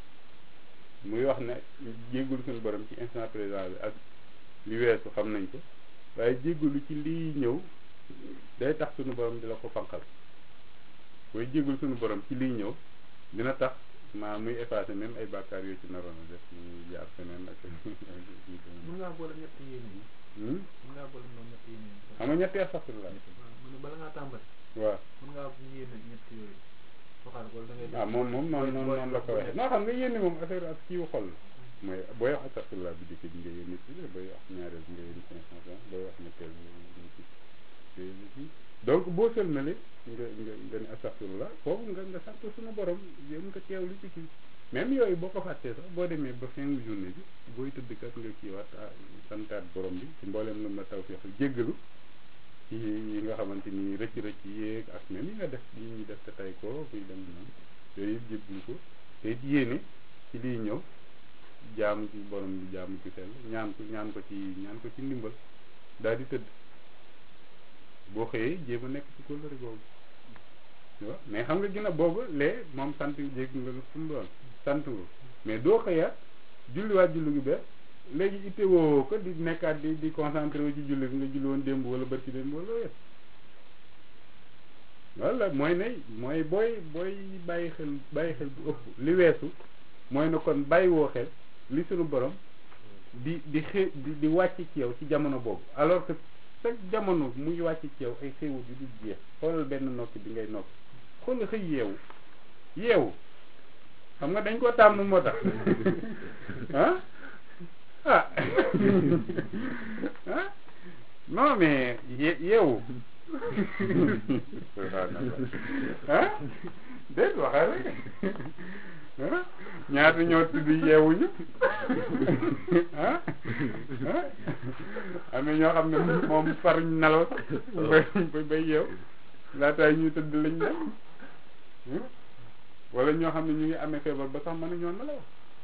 muy wax ne jéggulu suñu borom ci instant présent bi ak li weesu xam nañ ko waaye jéggulu ci liy ñëw day tax suñu borom di la ko fanqal booy jéggulu suñu borom ci liy ñëw dina tax maa muy effacé même ay bàkkaar yoo ci naroon a def ñu jaar feneen ak mën ngaa boole ñetti yéene yi mën ngaa boole noonu ñetti yéene yi xam nga ñetti astaghfirullah waaw mu ne bala ngaa tàmbali waaw mën ngaa yéene ñetti yooyu waxaat ko da ngay waaw moom moom noonu noonu noonu la ko waxee non xam nga yénni moom affaire ak kiiwu xol la mooy booy wax astaghfirullah bi dikk bi nga yénni ci booy wax ñaareel bi nga yénni cinq cent vingt booy wax ñetteel bi nga yénni ci donc boo sëlmale nga nga nga ne astaghfirullah foofu nga nga sant suñu borom yéen nga teewlu ci kii même yooyu boo ko fàttee sax boo demee ba fin journée bi booy tëdd kat nga kiiwaat santaat borom bi ci mbooleem lu la tawfiq jéggalu ci yi nga xamante ni rëcc rëcc yéeg ak même yi nga def yi ñuy def te tay ko kuy dem noonu yooyu yëpp jéggalu ko te it yéene ci liy ñëw jaamu ci borom bi jaamu ci sell ñaan ko ñaan ko ci ñaan ko ci ndimbal daal di tëdd boo xëyee jéem a nekk ci kóllëre googu waaw mais xam nga gën a boobu lee moom sant jégg nga lu sumu doon sant nga mais doo xëyaat julliwaat julli gi bees léegi itte woo ko di nekkaat di di concentré wu ci julli bi nga julli woon démb wala barki démb wala wet wala mooy ne mooy booy booy bàyyi xel bàyyi xel bu ëpp li weesu mooy ne kon bàyyi woo xel li suñu borom di di xé di di wàcc ci yow ci jamono boobu alors que chaque jamono muy wàcc ci yow ay xéewal yu dul jeex xoolal benn nokki bi ngay nokki xoolal xëy yeewu yeewu xam nga dañ koo tàmm moo tax ah ah ah non mais ye yeewu ah déet waxal rek ah ñaata ñoo tudd yeewuñu ah ah am na ñoo xam ne moom faruñ nelaw sax bay bay yeew laataay ñuy tëdd lañ dem wala ñoo xam ne ñu ngi amee feebar ba sax mënuñoo nelaw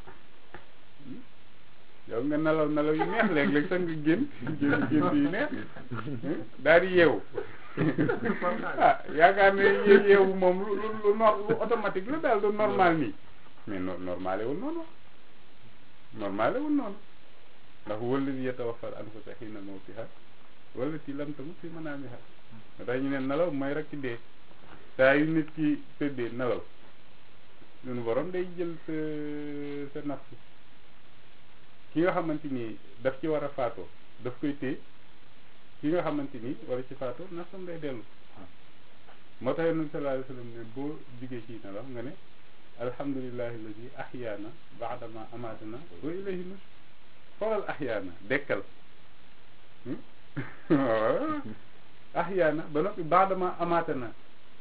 yow nga nelaw nelaw yu neex léeg-léeg sax nga génn génn génn yu neex daal di yeewu ah yaakaar ne yé- yeewu moom lu lu lu nor lu automatique la daal du normal nii mais no normalé wul noonu normalé wul noonu ndax walladi yatawaffal anfusa xiina mawtiha wallati lam tamut fi manaamiha tax ñu ne nelaw mooy rek ci dee saa yu nit ki tëddee nelaw suñu borom day jël sa sa nafsu ki nga xamante ni daf ci war a faatoo daf koy téye ki nga xamante ni wala ci faatoo nafsam day dellu moo tax yonent sallallahu alayhi wa sallam ne boo jugee ci nelaw nga ne alhamdulillahi alladi ahyaana baadama amaatana wa ilayhi nus xoolal ahyaana dekkal waaw ahyaana ba noppi baadama amaatana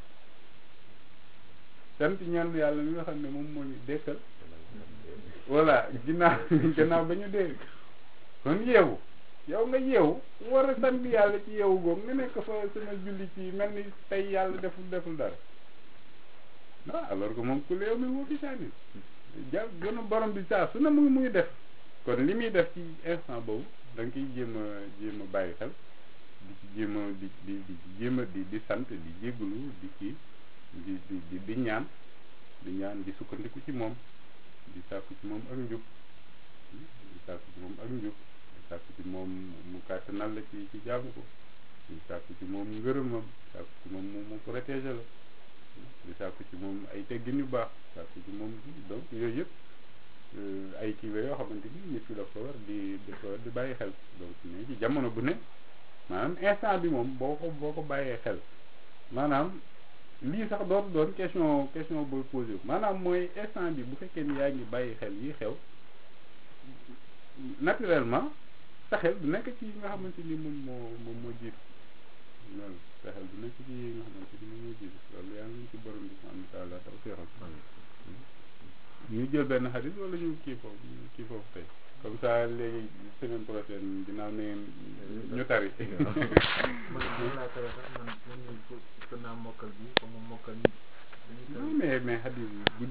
sant ñaan yàlla mi nga xam ne moom moo ñu dekkal voilà ginnaaw ginnaaw ba ñu dee kon yeewu yow nga yeewu war a sant yàlla ci yeewu googu nga nekk fa sama julli ci mel ni tey yàlla deful deful dara ah alors que moom ku léew mi woo fi sànni ja gën a borom bi saa su ne mu ngi muy def kon li muy def ci instant boobu da nga koy jéem a jéem a bàyyi xel di ci jéem a di di di jéem a di di sant di jégalu di kii di di di di ñaan di ñaan di sukkandiku ci moom di sàkku ci moom ak njub di sàkku ci moom ak njub di sàkku ci moom mu kàttanal la ci ci jaamu ko di sàkku ci moom ngërëmam di sàkku ci moom mu mu protéger la di sàkku ci moom ay teggin yu baax sàkku ci moom donc yooyu yëpp ay kii la yoo xamante ni nit ki daf ko war di daf ko war di bàyyi xel donc ne ci jamono bu ne maanaam instant bi moom boo ko boo ko bàyyee xel maanaam lii sax dootu doon question question booy posé wu maanaam mooy instant bi bu fekkee ni yaa ngi bàyyi xel yi xew naturellement sa xel du nekk ci yi nga xamante ni moom moo moom moo jiitu loolu sa xel du nekk ci yi nga xamante ni moom moo jiitu loolu yaa ngi ci borom bi subhanahu wa taala taw feexal ñu jël benn xadis wala ñu kii foofu kii foofu tey comme ça léegi semaine prochaine dinaa ne ñu tari man man laa tere sax man man ñu ko naa mokkal bi comme mokkal ni dañuy non mais mais xadis